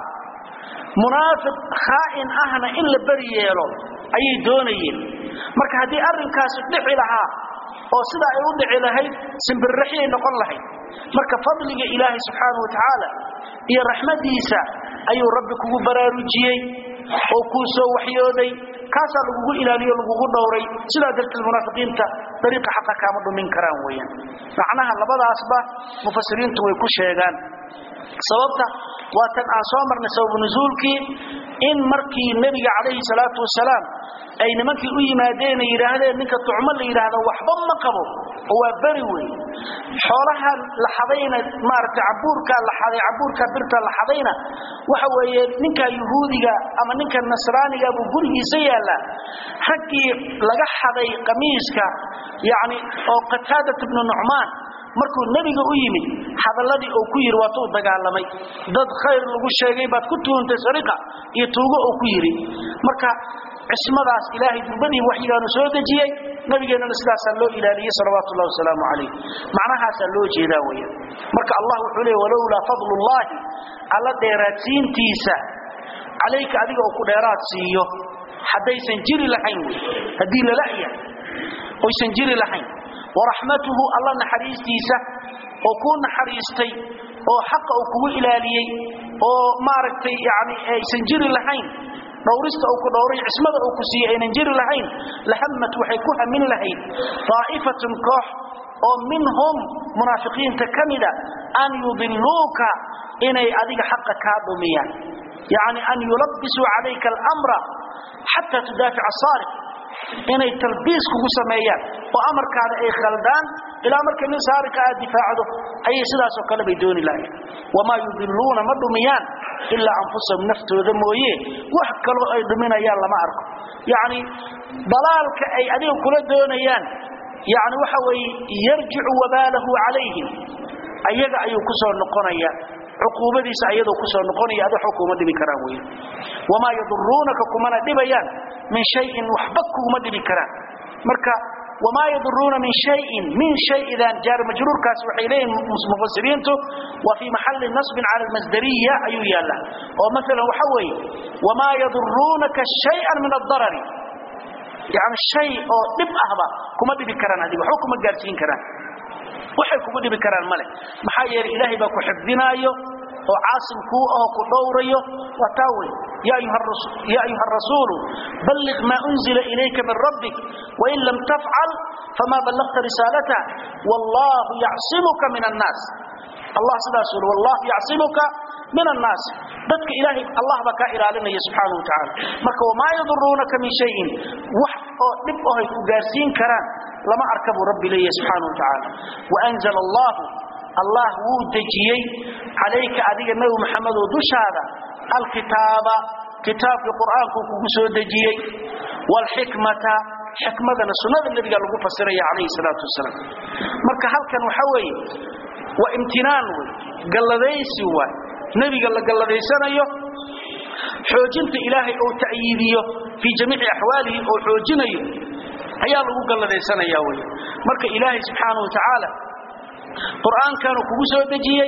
munaafiq khaa'in ahna in la beri yeelo ayay doonayeen marka haddii arrinkaasi dhici lahaa oo sidaa ay u dhici lahayd simbirraxiyay noqon lahayd marka fadliga ilaahay subxaana wa tacaala iyo raxmadiisa ayuu rabbi kugu baraarujiyey oo kuu soo waxyooday kaasaa lagugu ilaaliyo lagugu dhowray sidaa darteed munaafiqiinta dariiqa xaqa kaama dhumin karaan weeyaan macnaha labadaasba mufasiriintu way ku sheegaan sababta waa tan aan soo marnay sababu nusuulkii in markii nebiga calayhi salaatu wasalaam ay nimankii u yimaadeen ay yidhaahdeen ninka tucmo la yidhaahdo waxba ma qabo oo waa beri wey xoolaha la xadayna maaragtay cabuurkaa la xaday cabuurkaa birta la xadayna waxa weeye ninka yuhuudiga ama ninka nasraaniga buu gurigiisa yaallaa raggii laga xaday qamiiska yacni oo qataadat ibnu nucmaan markuu nebiga u yimid hadalladii uu ku yidhi waatuu dagaalamay dad khayr lagu sheegay baad ku tuuntay sariqa iyo tuugo uu ku yidhi marka cismadaas ilaahay durbadii waxyigaanu soo dejiyey nabigeennana sidaasaa loo ilaaliyey salawaatu ullahi wasalaamu calayh macnahaasaa loo jeedaa weya marka allah wuxuu leey walowlaa fadlullaahi alla dheeraadsiintiisa calayka adiga uu ku dheeraad siiyo haddaysan jiri lahayn wey haddii lala'ya oysan jiri lahayn waraxmatuhu alla naxariistiisa oo kuu naxariistay oo xaqa uu kugu ilaaliyey oo maaragtay yani aysan jiri lahayn dhowrista uu ku dhowray cismada uu ku siiyey aynan jiri lahayn lahammat waxay ku hamin lahayd daa'ifatun koox oo minhum munaafiqiinta ka mida an yudiluuka inay adiga xaqa kaa dhumiyaan yacni an yulabbisuu calayka almra xataa tudaafica asaariq inay talbiis kugu sameeyaan oo amarkaada ay khaldaan ilaa marka nin saarika aad difaacdo ayay sidaasoo kale bay dooni lahayn wamaa yudiluuna ma dhumiyaan ilaa anfusahum naftooda mooye wax kaloo ay dhuminayaan lama arko yacni dalaalka ay adiga kula doonayaan yani waxa weeye yarjicu wabaalahu calayhim ayaga ayuu ku soo noqonaya cuquubadiisa ayadoo ku soo noqonaya ad waxba kuma dhibi karaan wey wamaa yaduruunaka kumana dhibayaan min shayin waxba kuguma dhibi karaan marka wamaa yaduruuna min shayin min shayidan jaar majruurkaas waxay leeyihin mufasiriintu waa fii maxalli nasbin cala almasdariya ayuu yaallaa oo maalan waxa weeye wamaa yaduruunaka shayan min addarari yani shay oo dhib ahba kuma dhibi karaan adiga waxba kuma gaarsiin karaan waxay kugu dhibi karaan male maxaa yeelay ilaahay baa ku xifdinaayo oo caasim kuu aho ku dhowrayo waa taa wey ya ayuha rasuulu balliq maa unzila ilayka min rabbik wain lam tafcal fama ballaqta risaalata wallahu yacsimuka min annaas allah sidaas uli wallahu yacsimuka min annaas dadka ilaahay allah baa kaa ilaalinaya subxaanahu wa tacaala marka wamaa yaduruunaka min shayin wax oo dhib ohay ku gaarsiin karaan lama arka buu rabbi leeyahy subxaanahu wa tacaala waanzala allahu allah wuu dejiyey calayka adiga nebi maxamedoo dushaada alkitaaba kitaabkii qur'aankuu kugu soo dejiyey waalxikmata xikmadana sunnada nebiga lagu fasiraya calayhi salaatu wasalaam marka halkan waxa weeye waa imtinaan wey galladaysi waay nebiga la galladaysanayo xoojinta ilaahay oo ta'yiidiyo fii jamiici axwaalihi oo xoojinayo ayaa lagu galladaysanaya wey marka ilaahay subxaanahu wa tacaala qur'aankaanu kugu soo dejiyey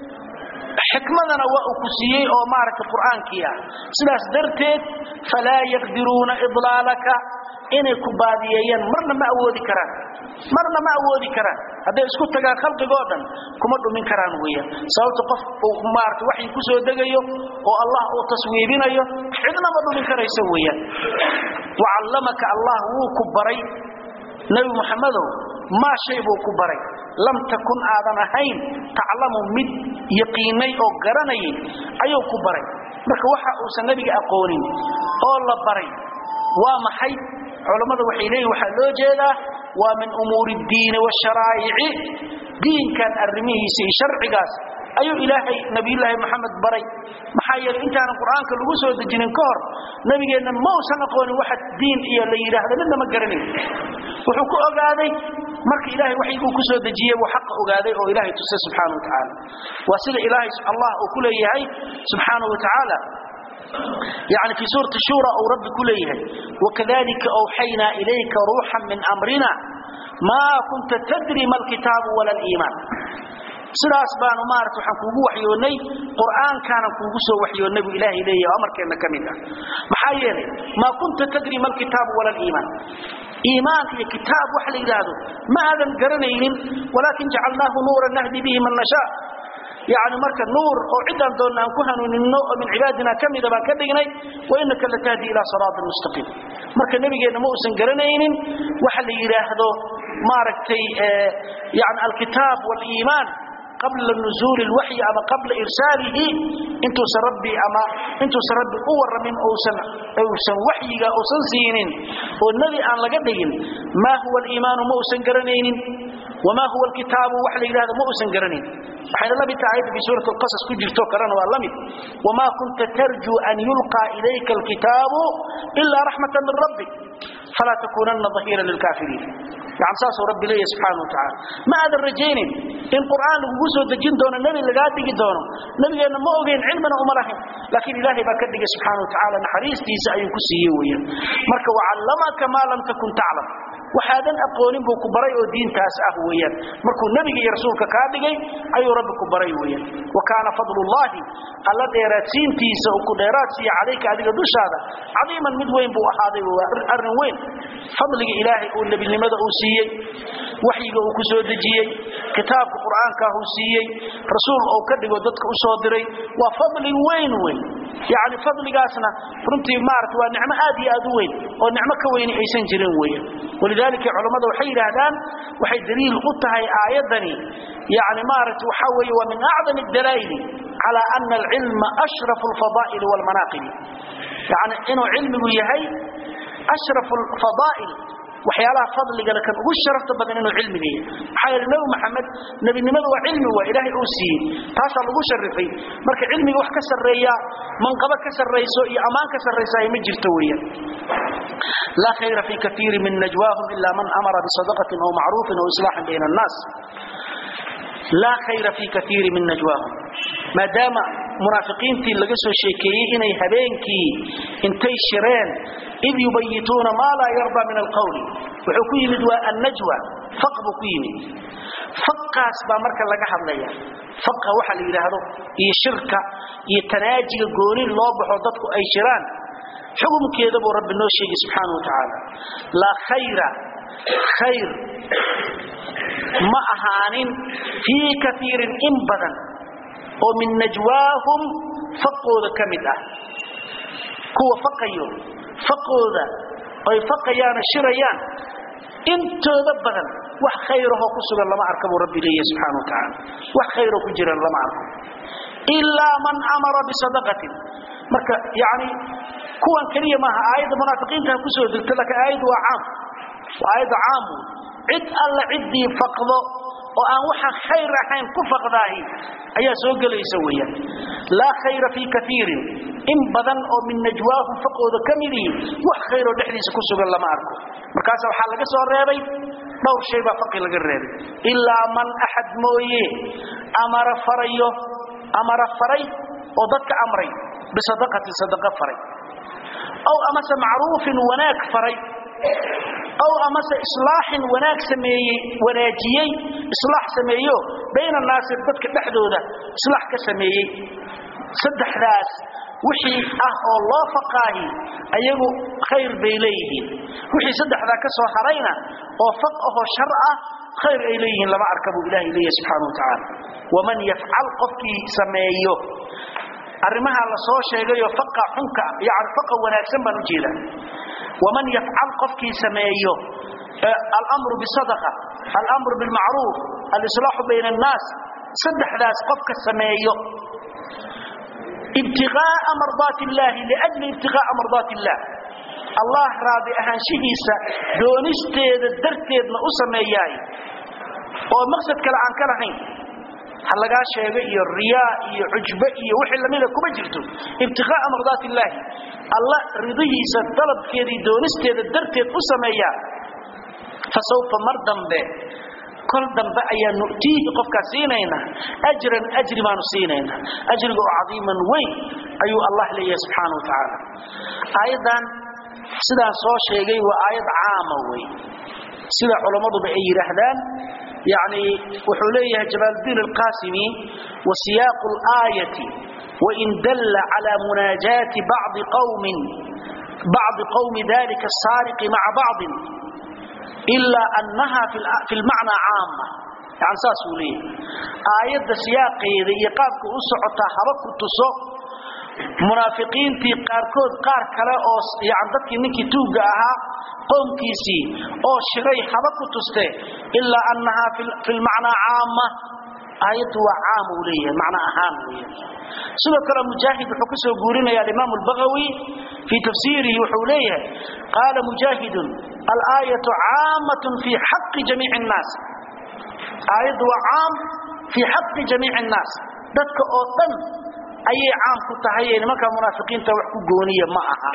xikmadana waa uu ku siiyey oo maaragtay qur'aankii ah sidaas darteed falaa yaqdiruuna idlaalaka inay ku baadiyeeyaan marna ma awoodi karaan marna ma awoodi karaan hadday isku tagaan khalqigoo dhan kuma dhumin karaan weeyaan sababta qof uu maaragtay waxay ku soo degayo oo allah uu taswiibinayo cidna ma dhumin karaysa weeyaan wacallamaka allah wuu ku baray nebi muxamedow maa shay buu ku baray lam takun aadan ahayn taclamu mid yaqiinay oo garanayay ayuu ku baray marka waxa uusan nebiga aqoonin oo la baray waa maxay culammada waxay leeyihin waxaa loo jeedaa waa min umuuri ddiini washaraa'ici diinkan arrimihiisa iyo sharcigaas ayuu ilaahay nabiyullaahi maxamed baray maxaa yeelay intaanan qur'aanka lagu soo dejinin ka hor nabigeenna ma uusan aqoonin waxa diin iyo la yidhaahdo midna ma garanayn wuxuu ku ogaaday marka ilaahay waxyguu ku soo dejiyey buu xaqa ogaaday oo ilaahay tusay subxaana wa tacaala waa sida ilaahay allah uu ku leeyahay subxaana wa tacaala يعني في سورة الشورى أو رب كليه وكذلك أوحينا إليك روحا من أمرنا ما كنت تدري ما الكتاب ولا الإيمان sidaas baanu maarata waxaan kuugu waxyoonnay qur'aankaana kuugu soo waxyoonnay buu ilaahay leeyahay oo amarkeenna ka mid ah maxaa yeelay maa kunta tadri ma alkitaabu wala aliimaan iimaan iyo kitaab wax la yidhaahdo ma aadan garanaynin walaakin jacalnaahu nuuran nahdi bihi man nashaa يعني marka nuur oo cidaan doona aan ku hanuunino oo min cibaadina kamida baan ka dhignay wa innaka latahdi ila siraat mustaqim marka nabigeena ma uusan garanaynin waxa la yiraahdo maaragtay yani alkitab wal iiman قبل نزول الوحي أما قبل إرساله انتو سربي أما انتو سربي أور من أوسن أوسن وحي أوسن سينين والنبي أن لقدين ما هو الإيمان موسن قرنين وما هو الكتاب وحلي هذا موسن قرنين حين الله بتعيد في سورة القصص كجر توكران واللمد وما كنت ترجو أن يلقى إليك الكتاب إلا رحمة من ربك فلا تكونن ظهيرا للكافرين يعني ساسو ربي ليه سبحانه وتعالى ما هذا الرجين إن قرآن وقوسه دجين دون النبي اللي قاعد يجي دونه نبي أنه ما أوجين علمنا ومرهم لكن إلهي بكدك سبحانه وتعالى نحريس تيسا أي كسيويا مرك وعلمك ما لم تكن تعلم waxaadan aqoonin buu ku baray oo diintaas ah weeyaan markuu nabiga iyo rasuulka ka dhigay ayuu rabbi ku baray weeyaan wa kaana fadlullahi alla dheeraadsiintiisa oo ku dheeraadsiiya calayka adiga dushaada cadiiman mid weyn buu ahaaday waa arrin weyn fadliga ilaahay uu nebinimada uu siiyey waxyiga uu ku soo dejiyey kitaabka qur'aanka uu siiyey rasuul uu ka dhigo dadka u soo diray waa fadli weyn weyn yani fadligaasna runtii maarata waa nicmo aad iyo aad u weyn oo nicmo ka weyni aysan jirin weeyaan ولذلك علماء waxay yiraahdaan waxay daliil u tahay aayadani yaani maaratu waxa weeye waa min a'zam ad-dalail ala anna al-ilm ashraf al-fada'il wal manaqib yaani inuu ilmigu yahay ashraf al-fada'il waxyaalaha fadliga la kan ugu sharafta badan inuu cilmiga yahay maxaa yeelay nabi maxamed nabinimadu waa cilmi waa ilaahay uu siiyey taasaa lagu sharifay marka cilmiga wax ka sarreeya manqaba ka sarrayso iyo ammaan ka sarraysa ay ma jirto weeyaan لا خير في كثير من نجواهم إلا من أمر بصدقة أو معروف أو إصلاح بين الناس لا خير في كثير من نجواهم ما دام منافقين في لقصوا الشيكي إني هبينكي انتي شرين إذ يبيتون ما لا يرضى من القول وحكي مدوى النجوى فقب كيمي فقاس بامركا لقى حضليا فقه وحل إلى هذا يشركة يتناجي قولين الله بحوضتك أي شران xukumkeeda buu rabbi noo sheegay subxaanahu watacaala laa khayra khayr ma ahaanin fii kaiirin in badan oo min najwaahum faqooda ka mid ah kuwa faqayo faqooda ay faqayaana shirayaan intooda badan wax khayrahoo ku sugan lama arka buu rabbi leeyahay subxaana wa tacaala wax khayroo ku jiran lama arko ilaa man amara bisadaqatin marka yani kuwan kaliya maaha aayadda munaafiqiinta ku soo degta laakiin aayaddu waa caam waa aayadda caam cid alla ciddii faqdo oo aan waxa khayr ahayn ku faqdaahi ayaa soo gelaysa weeyaan laa khayra fii kaiirin in badan oo min najwaahum faqooda ka midihi wax khayroo dhexdiisa ku sugan lama arko markaasa waxaa laga soo reebay dhowr shay baa faqi laga reebay ilaa man axad mooye amara farayo amara faray oo dadka amray bisadaqatin sadaqa faray aw amase macruufin wanaag faray aw amase islaaxin wanaag sameeyey wanaajiyey islaax sameeyo bayna annaasi dadka dhexdooda islaax ka sameeyey saddexdaas wixii ah oo loo faqaahi ayagu khayr bay leeyihiin wixii saddexdaa ka soo harayna oo faq ahoo shar ah khayr ay leeyihiin lama arka buu ilaahay leeyahay subxaana wa tacaala waman yafcal qofkii sameeyo arrimaha la soo sheegayo faqa xunka yani faqa wanaagsan baan u jeedaa waman yafcal qofkii sameeyo alamru bisadaqa alamru bilmacruuf alislaaxu bayna annaas saddexdaas qofka sameeyo ibtiqaa'a mardaati illaahi liajli ibtiqaa'a mardaati illaah allah raadi ahaanshihiisa doonisteeda darteedna u sameeyaay oo maqsad kale aan ka lahayn ha lagaa sheego iyo riyaa iyo cujbe iyo wixii lamida kuma jirto ibtiqaa'a mardaati illaahi alla ridihiisa dalabkeedii doonisteeda darteed u sameeyaa fa sawfa mar dambe kol dambe ayaa nu'tiihi qofkaas siinaynaa ajran ajri baanu siinaynaa ajriga oo cadiiman weyn ayuu allah leeyahay subxaana wa tacaala aayaddan sidaan soo sheegay waa aayad caama wey sida culammaduba ay yidhaahdaan yani wuxuu leeyahay jamaaludiin alqasimi wa siyaaqu اlaayati wain dalla cala munaajaati bacdi qawmin bacdi qawmi dalika asaariqi maca bacdin ilaa annaha fi lmacnaa caama yani saasuu leeyahay aayadda siyaaqeeda iyo qaabka u socotaa haba ku tuso munaafiqiintii qaarkood qaar kale oo yani dadkii ninkii tuugga ahaa qowmkiisii oo shiray haba ku tuste ilaa annahaa fi lmacnaa caama aayaddu waa caam uu leeyahay macno ahaan weya sidoo kale mujaahid wuxuu ka soo guurinaya alimaam albagawi fii tafsiirihi wuxuu leeyahay qaala mujaahidun alaayatu caamatun fii xaqi jamiici nnaas aayaddu waa caam fii xaqi jamiici nnaas dadka oo dhan ayay caam ku tahay ee nimanka munaafiqiinta wax ku gooniya ma aha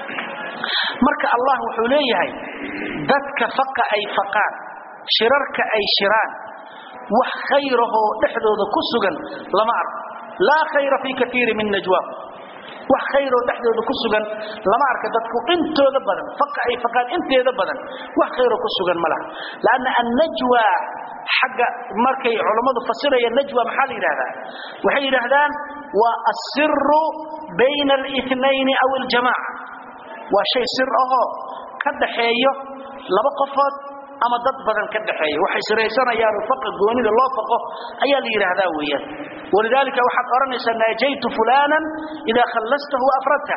marka allah wuxuu leeyahay dadka faqa ay faqaan shirarka ay shiraan wax khayrahoo dhexdooda ku sugan lama arko laa khayra fii kaiiri min najwaab wax khayroo dhexdooda ku sugan lama arka dadku intooda badan faqa ay faqaan inteeda badan wax khayroo ku sugan ma laha lanna annajwa xagga markay culammadu fasirayaan najwa maxaa la yidhahdaa waxay yidhaahdaan waa asiru bayna alinayn aw aljamaca waa shay sir ahoo ka dhaxeeyo laba qofood ama dad badan ka dhaxeeya waxay siraysanayaan faqa goonida loo faqo ayaa la yidhaahdaa weeyaan walidaalika waxaad odhanaysaa naajaytu fulanan idaa khallastahu afradta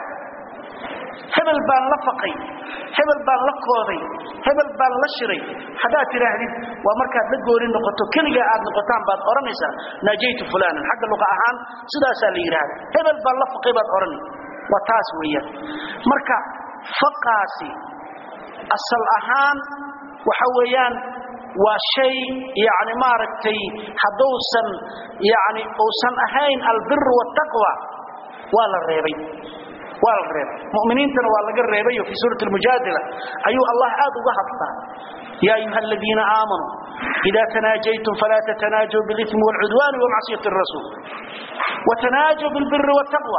hebel baan la faqay hebel baan la kooday hebel baan la shiray haddaad tidhaahdid waa markaad la gooni noqoto keligaa aad noqotaan baad odhanaysaa naajaytu fulanan xagga luqa ahaan sidaasaa la yidhahda hebel baan la faqay baad odhani waa taas weeyaan marka faqaasi asal ahaan waxa weeyaan waa shay yani maaragtay hadduusan yani uusan ahayn albir wtaqwa waa la reebay waa la reebay muminiintana waa laga reebayo fii suurati lmujaadila ayuu allah aad uga hadlaa ya ayuha aladiina aamanuu ida tanaajaytum falaa tatanaajuu biاlimi wاlcudwani wamacsiyati الrasuul watanaajuu biاlbiri wاtaqwa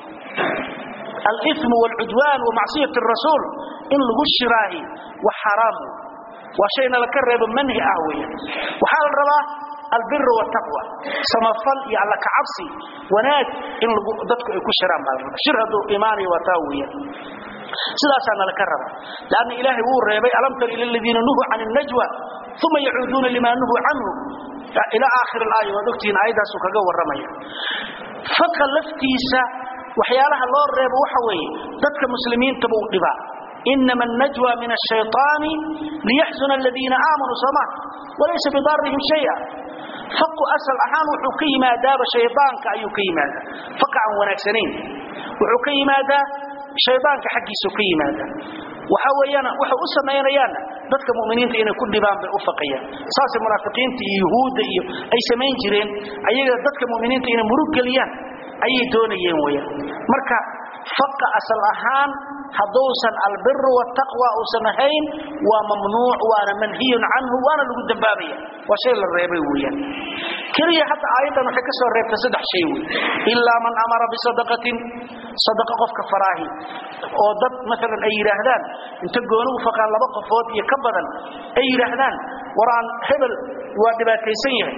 alm wاlcudwan wamacsiyati الrasuul in lagu shiraahi wa xaraam waa shayna laka reebo manhi ah weya waxaa la rabaa albir wtaqwa samafal iyo alla kacabsi wanaag in dadku ay ku shiraan baa la rabaa shir hadduu imaanayo waa taa weya sidaasaa nalaka raba lanna ilaahay wuu reebay alam tar ila ladiina nuhuu can الnajwa uma yacuuduuna lima nuhuu canhu ila aakhir aaya waad ogtihiin aayaddaasuu kaga warramaya faqa laftiisa waxyaalaha loo reebo waxa weeye dadka muslimiintaba u dhibaa inama النajوى min الشhayطaani liyaxzuna اladiina aamanuu soma walaysa bidarihim shaya faqu asal ahaan wuxuu ka yimaadaaba shaydaanka ayuu ka yimaadaa faqa aan wanaagsanayn wuxuu ka yimaadaa shaydaanka xaggiisuu ka yimaadaa waxa weeyaan waxay u samaynayaanna dadka mu'miniinta inay ku dhibaan bay u faqayaan saasay munaafiqiinta iyo yuhuudda iyo ay samayn jireen ayaga dadka mu'miniinta inay murug geliyaan ayay doonayeen weeyaan marka faqa asal ahaan hadduusan albiru wtaqwa uusan ahayn waa mamnuuc waana manhiyun canhu waana lagu dambaabaya waa shay la reebay weeyaan keliya hadda aayaddan waxay ka soo reebtay saddex shay wey ilaa man amara bisadaqatin sadaqa qofka faraahi oo dad maalan ay yidhaahdaan inta gooni u faqaan laba qofood iyo ka badan ay yidhaahdaan war aan hebel waa dhibaataysan yahay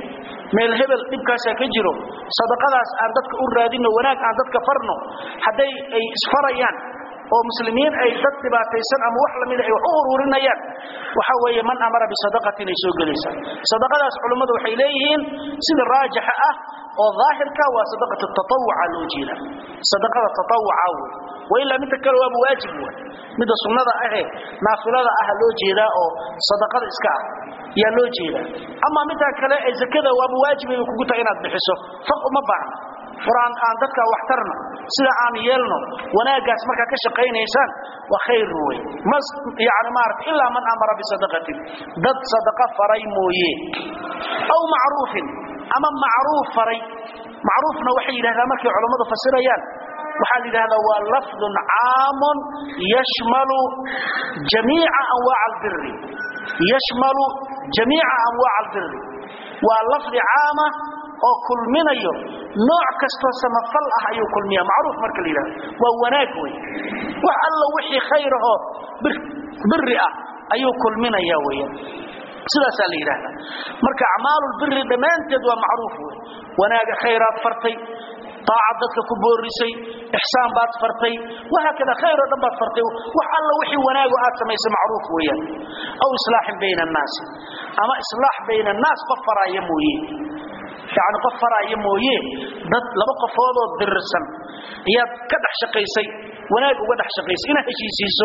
meel hebel dhibkaasaa ka jiro sadaqadaas aan dadka u raadino wanaag aan dadka farno hadday ay isfarayaan oo muslimiin ay dad dhibaataysan ama wax lamida ay wax u ururinayaan waxa weeye man amara bisadaqatin ay soo gelaysaa sadaqadaas culummadu waxay leeyihiin sida raajixa ah oo daahirka waa sadaqat tatawuca loo jeeda sadaqada tatawuca wey wailaa midda kale waaba waajib wey midda sunnada ahee naafilada ah loo jeedaa oo sadaqada iska ah yaa loo jeedaa ama middaa kale ee zakada waaba waajibay kugu tahay inaad bixiso faq uma baahna quraan aan dadka wax tarno sida aan yeelno wanaagaas marka ka shaqeynaysaan waa khayr wey mas yaani maarta illa man amara bi sadaqatin dad sadaqa faray mooye aw ma'rufin ama ma'ruf faray ma'rufna waxay yiraahdaan markay culimadu fasirayaan waxaa yiraahdaa waa lafdun aamun yashmalu jamii'a anwaa' albirri yashmalu jamii'a anwaa' albirri waa lafdi caama oo kulminayo nooc kastoo samafal ah ayuu kulmiyaa macruuf marka la yidhahdo waa wanaag wey wax alla wixii khayr ahoo biri ah ayuu kulminaya weeyaan sidaasaa la yidhaahdaa marka acmaalulbiri dhammaanteed waa macruuf wey wanaaga khayraad fartay طاعة dadka ku boorisay ihsaan baad fartay waxa kada khayr oo dhan baad fartay wax alla wixii wanaago aad samaysay macruuf weeyaan aw islaahin bayna an-naas ama islaah bayna an-naas qafaraaya mooyee yani qof faraaya mooye dad laba qofood oo dirirsan ayaad ka dhex shaqaysay wanaag uga dhex shaqaysay inaad heshiisiiso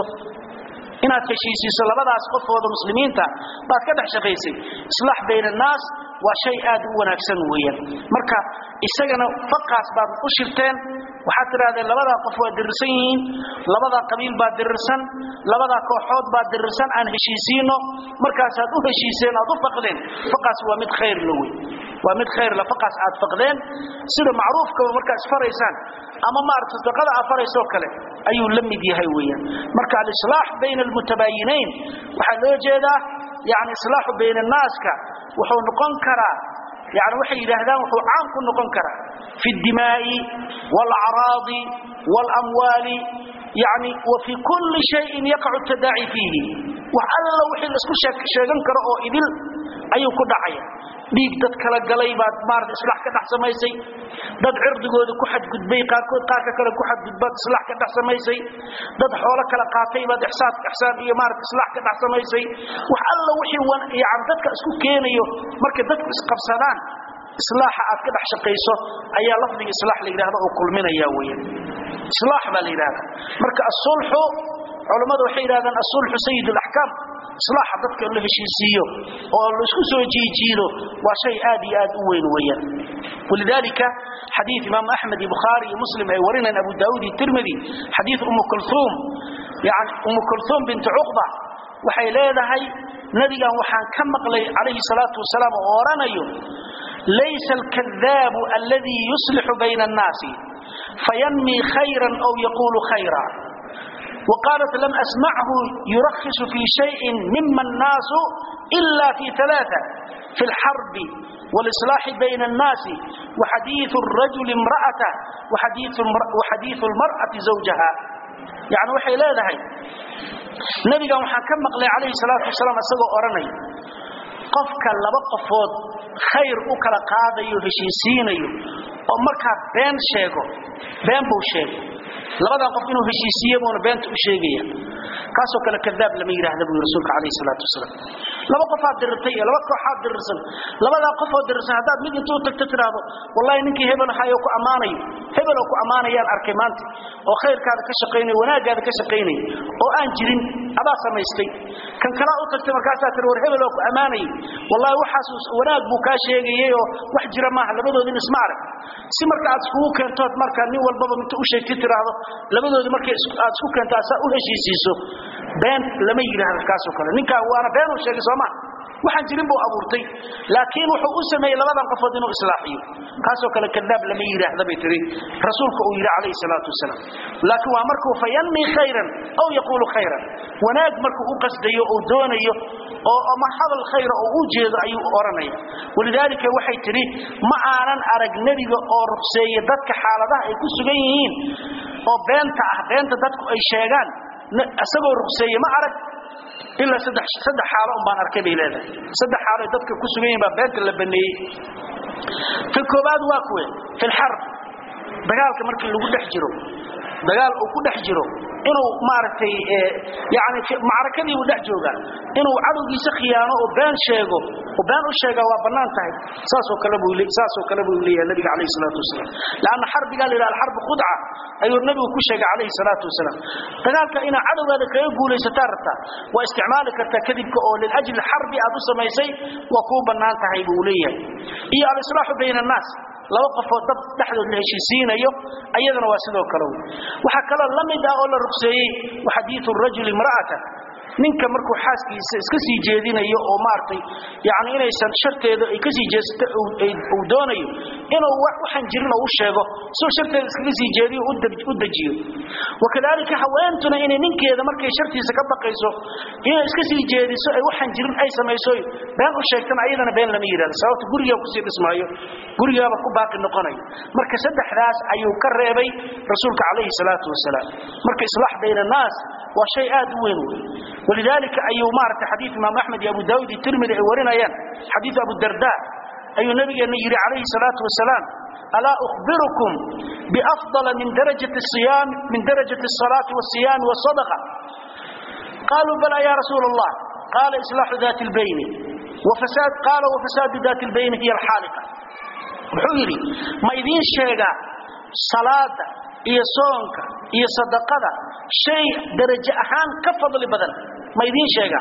inaad heshiisiiso labadaas qofooda muslimiinta baad ka dhex shaqaysay islaax bayna annaas waa shay aad u wanaagsan weeyaan marka isagana faqaas baad u shirteen waxaad tidhahdeen labadaa qof waa dirirsan yihiin labadaa qabiil baa dirirsan labadaa kooxood baa dirirsan aan heshiisiino markaasaad u heshiiseen aad u faqdeen faqaas waa mid khayr la wey waa mid khayr la faqaas aad faqdeen sida macruufka markaa isfaraysaan ama maaragta sadaqada aad faraysoo kale ayuu la mid yahay weeyaan marka alislaax bayna almutabaayinayn waxaa loo jeedaa yani islaaxu bayna annaaska wuxuu noqon karaa يعني waxay yiraahdaan wuxuu caan ku noqon karaa fi dimaa'i wal a'raadi wal amwali يعني وفي كل شيء يقع التداعي فيه وعلى وحي isku sheegan karo oo idil ayuu ku dhacaya dhiig dad kala galay baad maarad islaax ka dhax samaysay dad cirdigooda ku xadgudbay qaarkood qaarka kale ku xadgudbad islaax ka dhax samaysay dad xoolo kala qaatay baad ihsaan ihsaan iyo maarad islaax ka dhax samaysay wax alla wixii wan yacan dadka isku keenayo marka dadku isqabsadaan islaaxa aad ka dhax shaqayso ayaa lafdiga islaax la yiraahdo oo kulminaya weeyaan islaax baa la yiraahdaa marka as-sulhu culimadu waxay yiraahdaan as-sulhu sayyid al-ahkam islaax dadka la heshiisiyo oo la isku soo jiijiido waa shay aad iyo aad u weyn weeyaan ولذلك حديث امام احمد البخاري ومسلم اي ورنا ابو داود الترمذي حديث ام كلثوم يعني ام كلثوم بنت عقبه waxay leedahay nabigan waxaan ka maqlay calayhi salaatu wasalaam oo oranayo laysa alkadhaabu alladhi yuslihu bayna an-naasi fayanmi khayran aw yaqulu khayra وقالت لم أسمعه يرخص في شيء مما الناس إلا في ثلاثة في الحرب والإصلاح بين الناس وحديث الرجل امرأته وحديث, وحديث المرأة زوجها يعني وحي لا ذهي نبي قام حكم مقلي عليه الصلاة والسلام أسأله أرني قفك لبقفود خير أكل قاضي وهشيسيني ومركا بين شيغو بين بو شيغو labada qof inuu heshiisiyo boona beenta u sheegaya kaasoo kale kadaab lama yiraahdo buu rasuulka kaleey salaatu wasalaam laba qof aad dirtay laba koox aad dirsan labada qof oo dirsan hadaad mid intuu tagto tiraado wallahi ninkii hebel hayo ku amaanayo hebel oo ku amaanayaan arkay maanta oo khayrkaada ka shaqeynay wanaagaada ka shaqeynay oo aan jirin adaa samaystay kan kala u tagtay markaasaa tir war hebel oo ku amaanay wallahi waxaas wanaag buu ka sheegayay oo wax jira maaha labadoodin isma arag si marka aad isku keento marka nin walbaba inta u sheegtay tiraado labadoodi markay aad isku keento asaa u heshiisiiso been lama yiraahdo kaas oo kale ninka waana been uu sheegay Soomaa waxaan jirin buu abuurtay laakiin wuxuu u sameeyay labadan qofood inuu islaaxiyo kaas oo kale kadaab lama yiraahdo bay tiri rasuulka uu yiri calayhi salaatu wasalaam laakiin waa markuu fayanmi khayran aw yaqulu khayran wanaag markuu u qasdayo oo doonayo oo ama hadal khayr oo uu jeedo ayuu oranaya walidaalika waxay tiri ma aanan arag nabiga oo ruqseeyay dadka xaaladaha ay ku sugan yihiin oo beenta ah beenta dadku ay sheegaan asagoo ruqseeyay ma arag illa saddex saddex xaalo um baan arkay bay leedahay saddex xaalo dadka ku sugan yihiin baa beenta la baneeyay ta koobaad waa kuwe fi lxarb dagaalka markii lagu dhex jiro dagaal uu ku dhex jiro inuu maaragtay yani macrakadii uu dhex jooga inuu cadowgiisa khiyaano oo been sheego oo been u sheega waa bannaan tahay saasoo kale buu saasoo kale buu leeyahay nabiga calayhi salaatu wasalaam laanna xarbigaa la yidhaha alxarbu khudca ayuu nabigu ku sheegay calayhi salaatu wasalaam dagaalka inaad cadowgaada kaga guulaysataa rabtaa waa isticmaali kartaa kadibka oo liljli xarbi aad u samaysay waa kuu bannaan tahay buu leeyahay iyo alislaaxu bayna annaas laba qofoo dad dhexdood la heshiisiinayo ayadana waa sidoo kale waxaa kaloo la mid ah oo la rugseeyey xadiiu rajuli imra'ata ninka markuu xaaskiisa iska sii jeedinayo oo maaragtay yani inaysan sharteeda ay kasii jeesato uu doonayo inuu waxaan jirin oo u sheego soo sharteeda iskaga sii jeediyo u dejiyo wakadalika haweentuna inay ninkeeda markay shartiisa ka baqayso inay iska sii jeediso ay waxaan jirin ay samayso been u sheegtana ayadana been lama yidhahdo sababta gurigaa kusii dhismaayo gurigaaba ku baaqi noqonayo marka saddexdaas ayuu ka reebay rasuulka calayhi salaatu wasalaam marka islaax bayna annaas waa shay aad u weyn wey ولذلك أيو مارت حديث إمام أحمد أبو داود الترمذي ورنايان حديث أبو الدرداء أي النبي النيري عليه الصلاة والسلام ألا أخبركم بأفضل من درجة الصيام من درجة الصلاة والصيام والصدقة قالوا بلى يا رسول الله قال إصلاح ذات البين وفساد قال وفساد ذات البين هي الحالقة بحولي ما إذين شيئا صلاة iyo soonka iyo sadaqada shay darajo ahaan ka fadli badan ma idiin sheega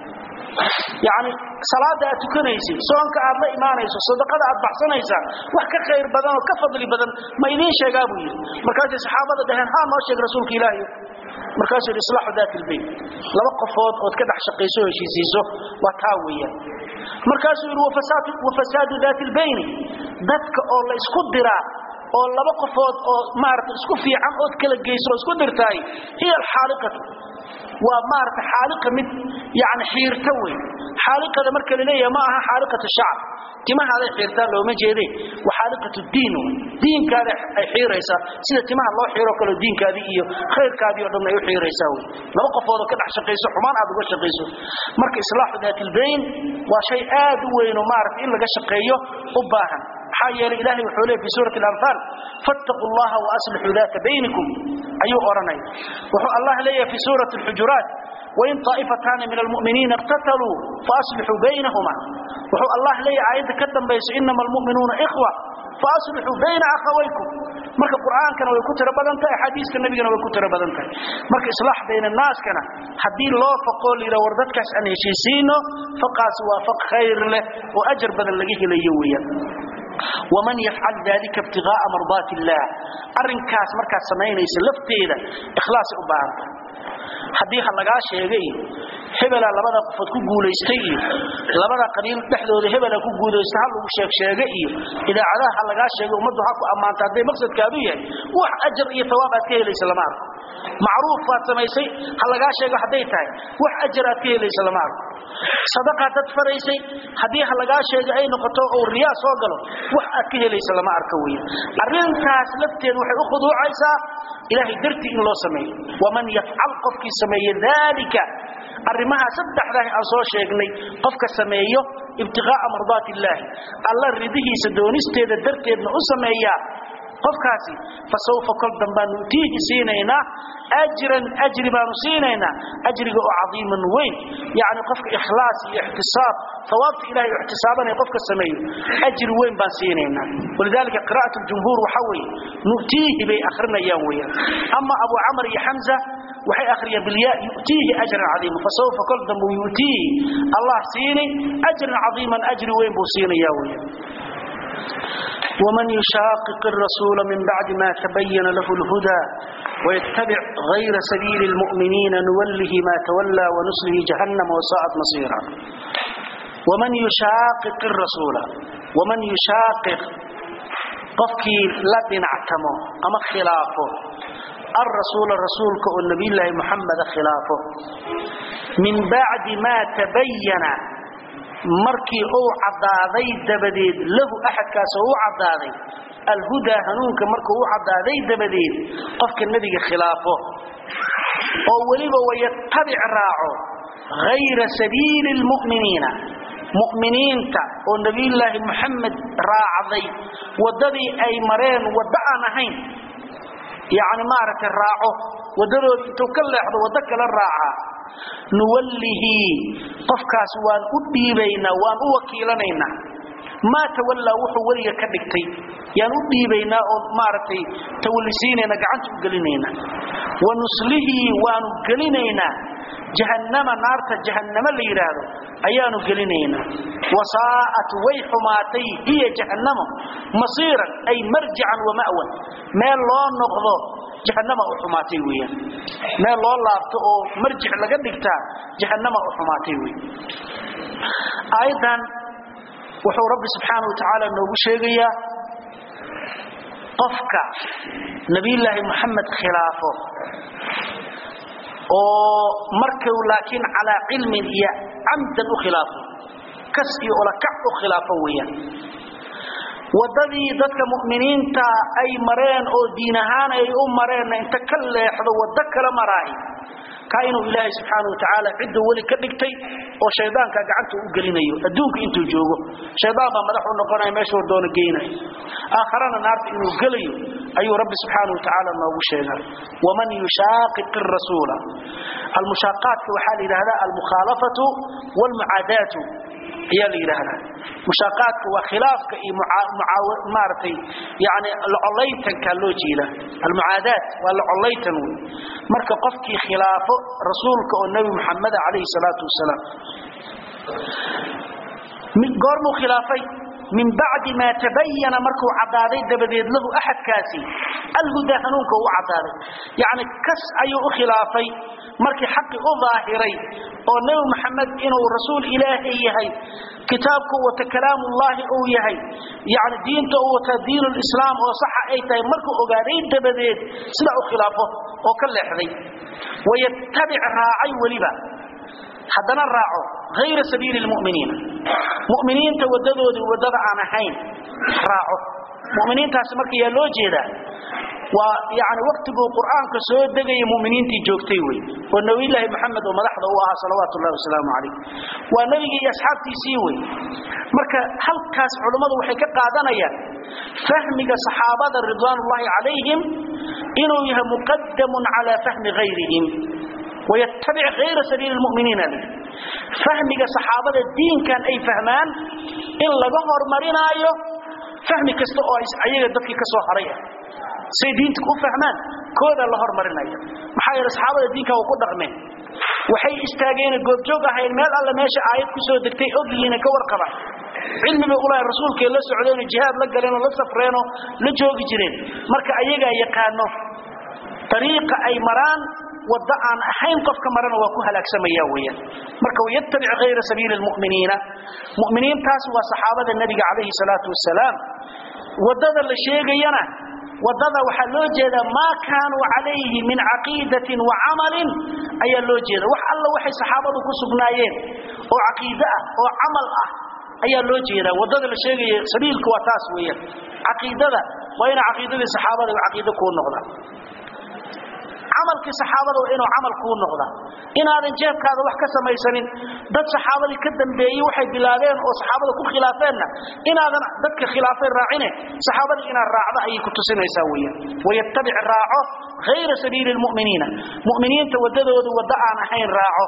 yani salaada aad tukanaysid soonka aad la imaanayso sadaqada aad baxsanaysaa wax ka khayr badan oo ka fadli badan ma idiin sheegaa buu yidhi markaasay saxaabada dhaheen haa noo sheeg rasuulka ilaahi markaasuu yidhi islaaxu daati ilbayt laba qofood ood ka dhex shaqayso o heshiisiiso waa taa weeyaan markaasuu yidhi wafasaadu daati ilbayni dadka oo la isku diraa oo laba qofood oo maarata isku fiican ood kala geyso oo isku dirtaay hiya alxaaliqatu waa maarata xaaliqa mid yani xiirta wey xaaliqada marka la leeyahay ma aha xaaliqatu shacab timahaaday xiirtaa looma jeede waa xaaliqatu diin wey diinkaada ay xiiraysaa sida timaha loo xiiroo kaleo diinkaadii iyo khayrkaadii o dhan ay u xiiraysaa wey laba qofoodoo ka dhex shaqayso xumaan aad uga shaqayso marka islaaxu daatilbayn waa shay aad u weyn oo maarata in laga shaqeeyo u baahan maxaa yeelay ilaahay wuxuu leeyahay fi suurati al-anfal fattaqu allaha wa aslihu dhata bainakum ayuu oranay wuxuu allah leeyahay fi suurati al-hujurat وإن طائفتان من المؤمنين اقتتلوا فأصلحوا بينهما وحو الله لي آيات كدن بيس إنما المؤمنون إخوة فأصلحوا بين أخويكم marka quraankan way ku tira badan tahay xadiiska nabigana way ku tira badan tahay marka islaax bayna naas kana hadii loo faqo liira war dadkaas aan heshiisiino faqaas waa faq khayr leh oo ajr badan laga helayo weeyaan ومن يفعل ذلك ابتغاء مرضات الله arrinkaas marka sameynaysa lafteeda ikhlaas u baahanta hadii ha laga sheegay hebela labada qofood ku guuleystay iyo labada qabiil dhexdooda hebela ku guuleystay hal uu sheeg sheegay iyo idaacadaha ha laga sheegay umadu ha ku amaanta haday maqsadkaadu yahay wax ajr iyo thawaab aad ka helaysa lama arko macruuf faad samaysay ha laga sheego haday tahay wax ajr aad ka helaysa lama arko sadaqa dad faraysay hadii ha laga sheego ay noqoto oo riyaa soo galo wax aad ka helaysa lama arko weey arrintaas lafteed waxay u khuduucaysaa ilaahay darti in loo sameeyo waman yafcal qofki sameeyo dalika arrimaha saddexdaa aan soo sheegnay qofka sameeyo ibtiqaa'a mardaati illaahi alla ridihiisa doonisteeda darteedna u sameeyaa qofkaasi fasawfa kol dambaan nuutiihi siinaynaa ajran ajri baanu siinaynaa ajriga oo cadiiman weyn yacni qofka ikhlaas iyo ixtisaab thawaabta ilahay u ixtisaabanaya qofka sameeyo ajri weyn baan siinaynaa walidalika qira'at ljumhuur waxaa weeye nu'tiihi bay akhrinayaan weeyaan ama abu camar iyo xamza waxay akhriyaan bilyaa yu'tiihi ajran cadiima fasawfa kol dambe yu'tiihi allah siini ajran cadiiman ajri weyn buu siinayaa weeyaan ومن يشاقق الرسول من بعد ما تبين له الهدى ويتبع غير سبيل المؤمنين نوله ما تولى ونسله جهنم وساءت مصيرا ومن يشاقق الرسول ومن يشاقق قفكي لدن اعتمه أما خلافه الرسول الرسول كالنبي الله محمد خلافه من بعد ما تبين markii uu cadaaday dabadeed lahu axadkaas uu cadaaday alhudaa hanuunka markuu u cadaaday dabadeed qofka nebiga khilaafo oo weliba wayattabic raaco hayra sabiili lmu'miniina mu'miniinta oo nabiyullaahi moxamed raacday waddadii ay mareen waddo aan ahayn yacni maaragtay raaco waddadooda intuu ka leexdo waddo kala raacaa nuwallihi qofkaas waan u dhiibaynaa waan u wakiilanaynaa maa tawallaa wuxuu weliga ka dhigtay yaan u dhiibaynaa oo maaragtay tawallisiinayna gacanta u gelinaynaa wa nuslihii waanu gelinaynaa jahannama naarta jahannamo la yidhaahdo ayaanu gelinaynaa wasaa'at way xumaatay hiya jahannamo masiiran ay marjican wa ma'wan meel loo noqdo jahannama u xumaatay weeyaan meel loo laabto oo marjic laga dhigtaa jahannama u xumaatay weey aayaddan wuxuu rabbi subxaana wa tacaala noogu sheegayaa qofka nabiyullaahi moxamed khilaafo oo markuu laakiin calaa cilmin iyo camdan u khilaafo kas iyo olakac u khilaafo weeyaan waddadii dadka mu'miniinta ay mareen oo diin ahaan ay u mareenna inta ka leexdo waddo kala maraahi kaa inuu ilaahay subxaana wa tacaala cidduu weli ka dhigtay oo shaydaanka gacanta u gelinayo adduunka intuu joogo shaydaan baa madax u noqonaya meeshuu doona geynaya aakharana naarta inuu gelayo ayuu rabbi subxaana wa tacaala noogu sheegay waman yushaaqiq rasuula almushaaqaadka waxaa la yidhahdaa almukhaalafatu waalmucaadaatu ayaa la yidhaahdaa mushaaqaadka waa khilaafka iyo maaragtay yani locolaytankaa loo jeeda almucaadaat waa locolaytan wey marka qofkii khilaafo rasuulka oo nebi muxameda calayhi salaatu wasalaam goormuu khilaafay min bacdi maa tabayana markuu caddaaday dabadeed lahu axadkaasi alhudaa hanuunka u caddaaday yacni kas ayuu u khilaafay markii xaqi u daahiray oo nebi maxamed inuu rasuul ilaahay yahay kitaabku wata kalaamullaahi uu yahay yani diinta uu wata diinulislaam oo saxa ay tahay markuu ogaaday dabadeed sidaa u khilaafo oo ka leexday wayattabic raacay weliba haddana raaco hayra sabiili lmuminiina muminiinta wadadoodii wadada aan ahayn raaco muminiintaasi marka yaa loo jeedaa waa yani waktiguu qur'aanka soo degaya muminiintii joogtay wey oo nabiyulaahi maxamed oo madaxda u ahaa salawaatu llahi wasalaamu calayh waa nebigii iyo asxaabtiisii wey marka halkaas culummadu waxay ka qaadanayaan fahmiga saxaabada ridwaanullahi calayhim inuu yahay muqadamun calaa fahmi hayrihim ويتبع غير سبيل المؤمنين له فهمك صحابة الدين كان أي فهمان إن لغهر مرينايو فهم كستو أيها دفك كسو حرية سيدينتك فهمان كودا لغهر مرينايو محايا صحابة الدين كان وقود رغمين waxay istaageen goobjoog ahayn meel alla meesha aayad ku soo degtay ogyiina ka warqaba cilmiga ulaahay rasuulka la socdeen jihaad la galeen la safreen la joogi jireen marka ayaga yaqaano طريقه ay maraan wada aan ahayn qofka marana waa ku halaagsamaya weeyaan marka yattabi ghayra sabiil almu'minina mu'miniintaas waa saxaabada nabiga calayhi salaatu wasalaam wadada la sheegayana wadada waxa loo jeeda ma kaanu calayhi min aqiidatin wa amalin ayaa loo jeeda wax alla waxay saxaabadu ku sugnaayeen oo aqiida ah oo amal ah ayaa loo jeeda wadada la sheegay sabiilku waa taas weeyaan aqiidada waa ina aqiidadii saxaabada aqiida ku noqda amalkii saxaabada waa inuu amal ku noqda inaadan jeebkaada wax ka samaysanin dad saxaabadii ka dambeeyay waxay bilaabeen oo saxaabada ku khilaafeenna inaadan dadka khilaafay raacine saxaabadii inaad raacdo ayay ku tusinaysaa weeyaan wayattabic raaco ghayra sabiili lmu'miniina mu'miniinta wadadoodu wadda aan ahayn raaco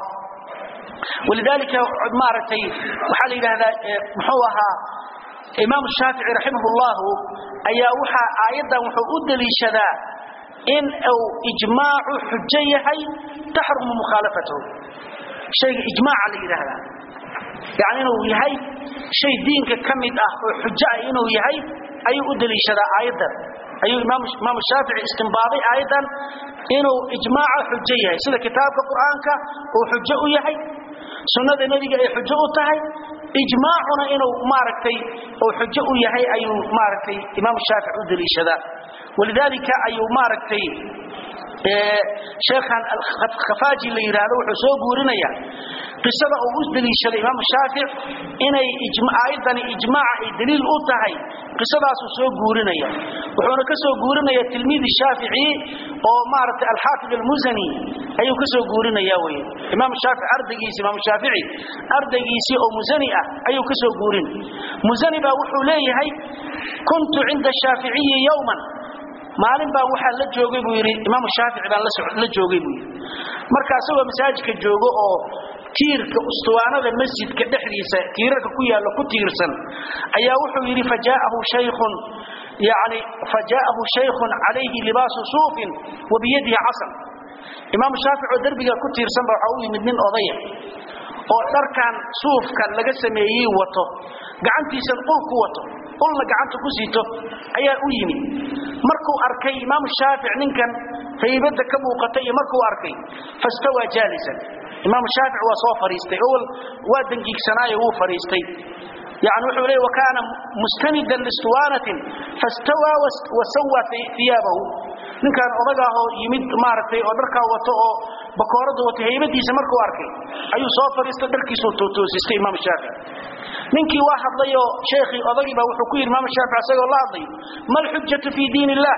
ولذلك مارتي وحال إلى هذا محوها إمام الشافعي رحمه الله أيا وحا آيدا وحا لي شذا إن أو إجماع حجيه تحرم مخالفته شيء إجماع على هذا يعني إنه يهي شيء دينك كمد أه حجة إنه يهي أي أدلي شذا آيدا أي إمام إمام الشافعي استنباطي أيضا إنه إجماع حجيه سيدا كتاب القرآن وحجة يهي سنة النبي أي حجة تهي إجماعنا إنه ماركتي أو حجة يهي أي ماركتي إمام الشافعي أدلي شذا ولذلك أي ماركتي شيخا الخفاجي اللي يرادو وحسو قورنيا qisada uu u daliishaday imaam shaafic inay aayadani ijmaaca ay daliil u tahay qisadaasuu soo guurinaya wuxuuna ka soo guurinaya tilmiidi shaafici oo maaragtay alxaafid almusani ayuu ka soo guurinaya wey imaam shaafic ardaygiisi imaam shaafici ardaygiisii oo musani ah ayuu ka soo guurin musani baa wuxuu leeyahay kuntu cinda shaaficiyi yowman maalin baa waxaa la joogay buu yidhi imaam shaafici baan la joogay buu yidhi marka asagoo masaajidka joogo oo tiirka ustuwaanada masjidka dhexdiisa tiirarka ku yaalla ku tiirsan ayaa wuxuu yidhi fajaahu shaykhun yani fajaahu shaykhun calayhi libaasu suufin wa biyadihi casan imaam shaafic oo derbiga ku tiirsan ba waxaa u yimid nin odaya oo dharkan suufkan laga sameeyey wato gacantiisan ul ku wato ulna gacanta ku siito ayaa u yimid markuu arkay imaam shaafic ninkan haybada ka muuqata iyo markuu arkay fastawaa jaalisan imaam shaafic waa soo fariistay owal waa dangiigsanaayo wuu fariistay yani wuxuu leey wakaana mustanidan listuwaanatin fastawaa wasawa iyaabahu ninkaan odagaahoo yimid maaragtay oo dharkaa wato oo bakoorada wato haybadiisa markuu arkay ayuu soo fariistay dharkiisuu toosistay imaam shaafic ninkii waa hadlayoo sheekhii odagii baa wuxuu ku yidhi imaam shaafic isagoo la hadlayo ma alxujatu fii diin illah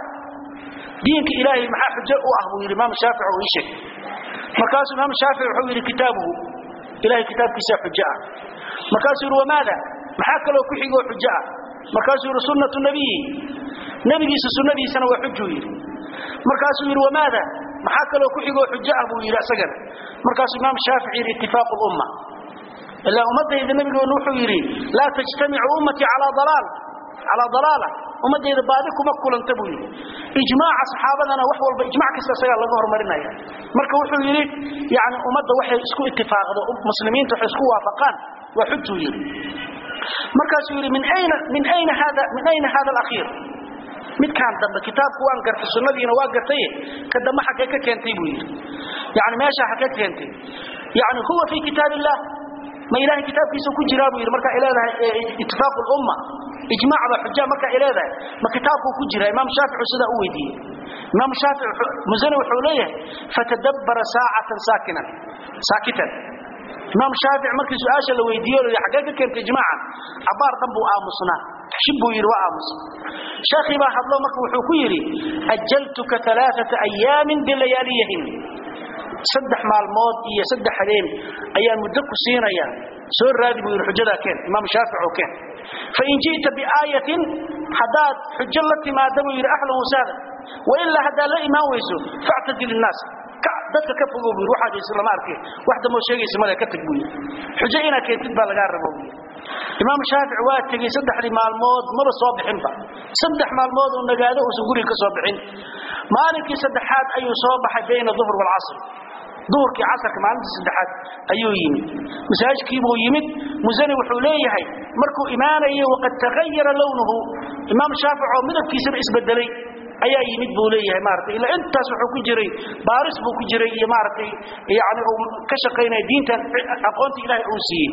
diinka ilaahay maxaa xujo u ah buu yidhi imaam shaafic oo ii sheeg markaasuu imaam shaafic wuxuu yidhi kitaabuhu ilahay kitaabkiisaa xujo ah markaasuu yidhi wamaada maxaa kaloo ku xigoo xujo ah markaasuu yidhi sunnatu nabiyi nebigiisa sunnadiisana waa xujuu yidhi markaasuu yidhi wamaada maxaa kaloo ku xigoo xujo ah buu yidhi asagana markaasuu imaam shaafic yidhi itifaaqu lumma ilaa ummadayda nabigoonu wuxuu yidhi laa tajtamicu ummatii calaa dalaal calaa dalaala ummadayda baadi kuma kulanta buu yidhi ijmaaca saxaabadana wax walba ijmac kasta isagaa laga hormarinaya marka wuxuu yidhi yani ummadda waxay isku itifaaqdo muslimiinta waxay isku waafaqaan waa xujuu yidhi markaasuu yidhi min ayna min ayna hada min ayna hada alakhiir midkaan dambe kitaabku waan gartay sunnadiina waa gartay ka dambe xagee ka keentay buu yidhi yani meesha xagee keentay yani huwa fi kitaab illah ma ilahay kitaabkiisa ku jiraa buu yidhi markaa ileedahay itifaaqu lumma ijmaac baa xuja markaa ileedahay ma kitaabkuu ku jiraa imaam shaaficu sidaa u weydiiyey imaam shaafic musani wuxuu leeyahay fatadabbara saacatan saakinan saakitan imaam shaafic markii su-aasha la weydiiyo la xaggee ka keentay ijmaacan cabaar dhan buu aamusnaa xib buu yidhi waa aamus sheekhii baa hadlo marka wuxuu ku yidhi ajaltuka alaaata ayaamin bilayaaliyahin saddex maalmood iyo saddex habeen ayaan muddo ku siinaya soo raadi buu yidhi xujadaa keen imaam shaafic oo keen fain ji'ta biaayatin haddaad xujo la timaada buu yidhi ahlan wasaada wailaa haddaad la imaan weyso factadil innaas dadka ka fogow buu yidhi waxaad haysa lama arkay wax damoo sheegaysa male ka tag buu yidhi xujo inaad keentid baa lagaa rabo buu yidhi imaam shaafic waa tegey saddexdii maalmood maba soo bixinba saddex maalmood uu nagaado uusan guriga ka soo bixin maalinkii saddexaad ayuu soo baxay bayna duhr waalcasr duhurkii casarka maalintii saddexaad ayuu yimid masaajidkiibuu yimid musani wuxuu leeyahay markuu imaanayay waqad tagayara lownuhu imaam shaafic oo midabkiisaba isbedelay ayaa yimid buu leeyahay maaragtay ilaa intaas wuxuu ku jiray baaris buu ku jiray iyo maaragtay yani uu ka shaqaynaya diintan aqoonta ilaahay uu siiyey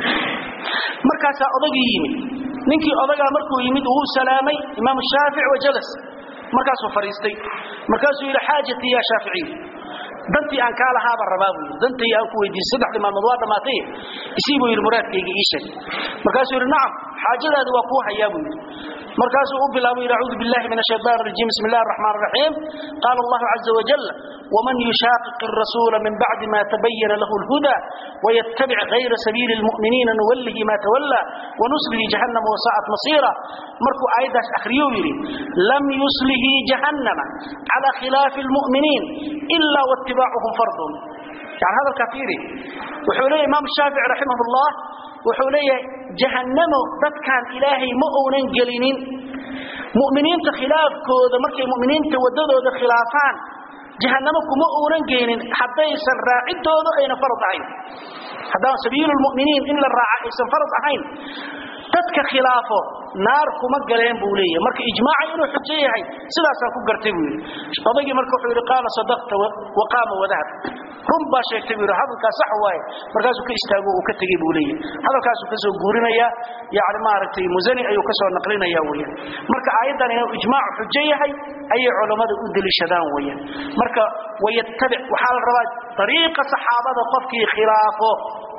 markaasaa odagii yimid ninkii odagaa markuu yimid uu salaamay imaam shaafic wa jalas markaasuu fadhiistay markaasuu yidhi xaajatii yaa shaaficiy dantii aan kaa lahaabaan rabaa buu yidhi dantii aan ku weydiisay saddexdii maalmood waa dhammaatay isii buu yidhi muraadkayga ii sheeg markaasuu yidhi nacam xaajadaadi waa kuu hayaa buu yidhi markaasuu u bilaabay yidhi acuudu billahi min ashaytaan arajiim bismi illahi araxmaan araxiim qaala allahu caza wajal ومن يشاقق الرسول من بعد ما تبين له الهدى ويتبع غير سبيل المؤمنين نوله ما تولى ونسله جهنم وساءت مصيرا مركو آيداش أخريو يري لم يسله جهنم على خلاف المؤمنين إلا واتباعهم فرض يعني هذا الكثير وحولي إمام الشافعي رحمه الله وحولي جهنم ضد كان إلهي مؤونا قلينين مؤمنين خلاف كوذا مركي مؤمنين توددوا ذا خلافان جهنم كما أوران جينين حتى يسن راعدود أين فرض عين هذا سبيل المؤمنين إلا الراعي يسن فرض عين تدك خلافه naar kuma galeen buu leeyahay marka ijmaaca inuu xujo yahay sidaas aan ku gartay buu yiri odaygi marka wuxuu yiri qaala sadaqta wa qaama wadahab run baa sheegtay buu yiri hadalka sax waaye markaasuu ka istaago uu ka tagay buu leeyahay hadalkaasuu ka soo guurinaya yaani maaragtay musani ayuu ka soo naqlinaya weeyaan marka aayadan inuu ijmaac xujo yahay ayay culimadu u dalishadaan weeyaan marka wayattabi waxa la rabaa طريقة صحابة قفكي خلافه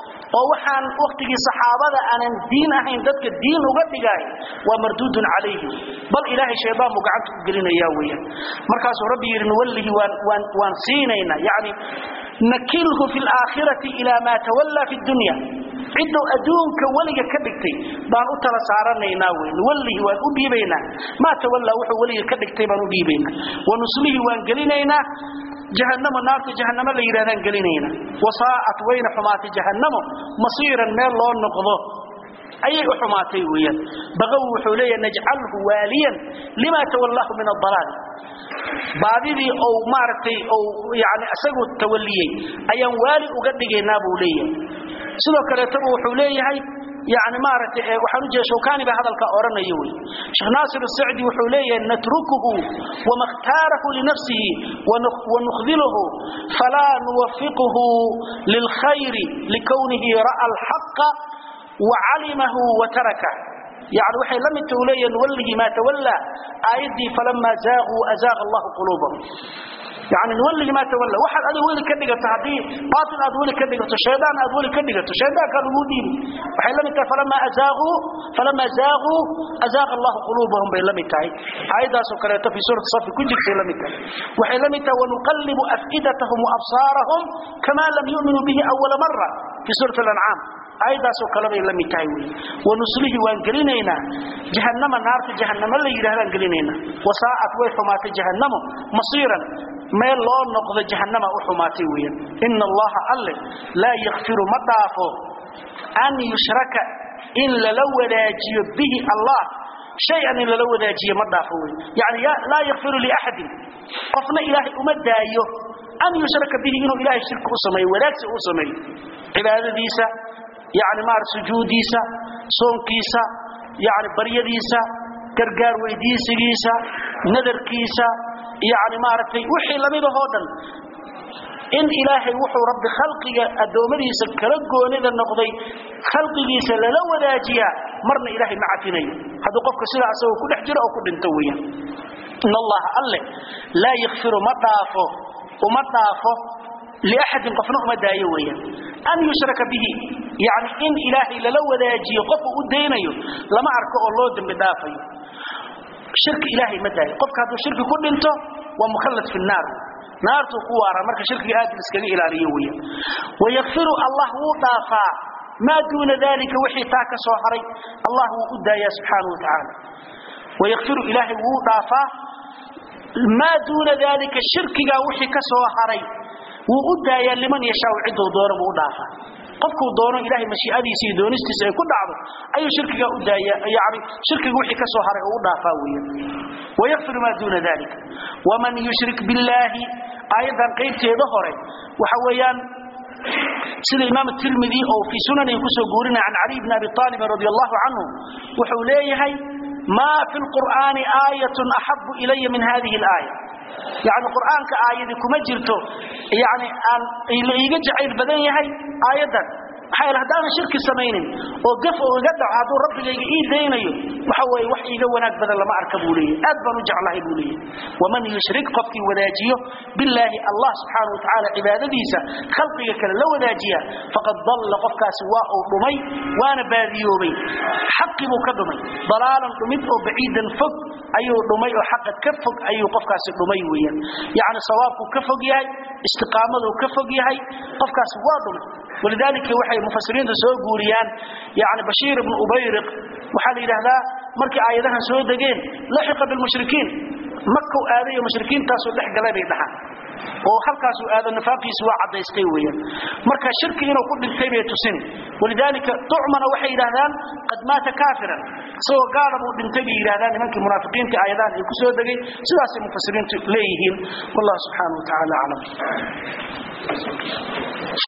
oo waxaan waqtigii saxaabada aanan diin ahayn dadka diin uga dhigay waa marduudun calayhi bal ilaahay shaydaan buu gacanta u gelinayaa weeyaan markaasuu rabbi yidhi nuwallihi waan waan waan siinaynaa yacni nakilhu fi laakhirati ilaa maa tawallaa fi dunya cidduu adduunka weliga ka dhigtay baan u tala saaranaynaa wey nuwallihi waan u dhiibaynaa maa tawallaa wuxuu weliga ka dhigtay baan u dhiibaynaa wanuslihi waan gelinaynaa jahannamo naarta jahannamo la yidhahdaan gelinayna wasaa'at wayna xumaatay jahannamo masiiran meel loo noqdo ayay u xumaatay weeyaan baqaw wuxuu leeyahay najcalhu waaliyan lima tawallahu min adalaal baadidii ou maaragtay ou yani isagu tawaliyey ayaan waali uga dhigaynaa buu leeyahay sidoo kaleetaba wuxuu leeyahay يعني ما رت وحنو جه شوكاني بهذا الكأورنا يوي شيخ ناصر السعدي وحوليه نتركه وما اختاره لنفسه ونخذله فلا نوفقه للخير لكونه رأى الحق وعلمه وتركه يعني وحي لم تولي نوله ما تولى آيدي فلما زاغوا أزاغ الله قلوبهم يعني نولي ما تولى واحد أدي ولي كدغته هدي باطل أدي ولي كدغته شيطان أدي ولي كدغته شيطان كان ودين وحي لم فلما أزاغوا فلما زاغوا أزاغ الله قلوبهم بين لم تاي أيضا سكرت في سورة صف كنت في لم تاي وحي لم ونقلب أفئدتهم وأبصارهم كما لم يؤمنوا به أول مرة في سورة الأنعام aydaasoo kalebay la mid tahay wey wanuslihi waan gelinaynaa jahannama naarta jahannamo la yidhahdaan gelinaynaa wasaa'at way xumaatay jahannamo masiiran meel loo noqdo jahannama u xumaatay weeyaan ina allaha alle laa yakfiru ma dhaafo an yushraka in lala wadaajiyo bihi allah shay-an in lala wadaajiyo ma dhaafo wey yani laa yakfiru liaxadin qofna ilaahay uma daayo an yushraka bihi inuu ilaahay shirki u sameeyo wadaagsi u sameeyo cibaadadiisa يعني مار سجوديسا صونكيسا يعني بريديسا gargaar weydiisigiisa nadarkiisa yani maaragtay wixii lamida oo dhan in ilaahay wuxuu rabbi khalqiga adoomadiisa kala goonida noqday khalqigiisa lala wadaajiya marna ilaahay ma cafinayo hadduu qofka sidaa asagoo ku dhex jiro oo ku dhinto weeyaan in allaha alle laa yakfiru ma dhaafo uma dhaafo liaxadin qofna uma daayo weeyaan an yushraka bihi yani in ilaahay lala wadaajiyo qofu u daynayo lama arko oo loo dambi dhaafayo shirki ilaahay ma daayo qofka hadduu shirki ku dhinto waa mukhallad fi nnaar naartuu ku waara marka shirkiga aad iskaga ilaaliyo weeyaan wayakfiru allah wuu dhaafaa maa duuna dalika wixii taa ka soo haray allah wuu u daayaa subxaanahu wa tacaala wayakfiru ilaahay wuu dhaafaa maa duuna dalika shirkigaa wixii ka soo haray wuu u daayaa liman yashaa ciduu doono buu u dhaafaa qofkuu doono ilaahay mashiicadiisa iyo doonistiisa ay ku dhacdo ayuu shirkiga u daaya yani shirkiga wixii ka soo haray oo u dhaafaa weeyaan wayakfiru maa duuna dalika waman yushrik billaahi aayadan qaybteeda hore waxa weeyaan sida imaam tirmidi oo fi sunanihi kusoo guurinaya can cali bni abi aalibin radi allahu canhu wuxuu leeyahay maa fi lqur'aani aayatun axabu ilaya min hadihi alaaya يعني القرآن كآية كما جرته يعني أن إيجا جعيل بدن يهي آية حيال هدانا شرك سمين وقف وقدع هذا رب يجي إيه دينيو وحوي وحي جوانات بدل لما أركبوا لي أدبر جعله بولي ومن يشرك قفتي وداجيه بالله الله سبحانه وتعالى عبادتيسا خلقك كلا لو وداجيه فقد ضل قفك سواء رمي وانا باذيوبي حق مكدمي ضلالا رميت بعيدا فق أيو رمي وحق كفق أيو قفك رمي ويا يعني صوابك كفق يهي استقامته كفق يهي قفك سواء رمي ولذلك وحي مفسرين سoo guuriyaan yaani bashir ibn ubayriq waxa la yiraahdaa markii aayadahan soo dageen laxiqa bil mushrikiin makka aaday mushrikiintaas oo dhaxgalay bay dhaxan oo halkaas uu aado nafaaqiis waa cadaystay weeyaan marka shirki inuu ku dhintay bay tusin walidalika tu'mana waxay yiraahdaan qad maata kaafiran soo gaar uu dhintay bay yiraahdaan nimankii munaafiqiinta aayadahan ay ku soo dagay sidaas mufasiriintu leeyihiin wallahu subhanahu wa ta'ala a'lam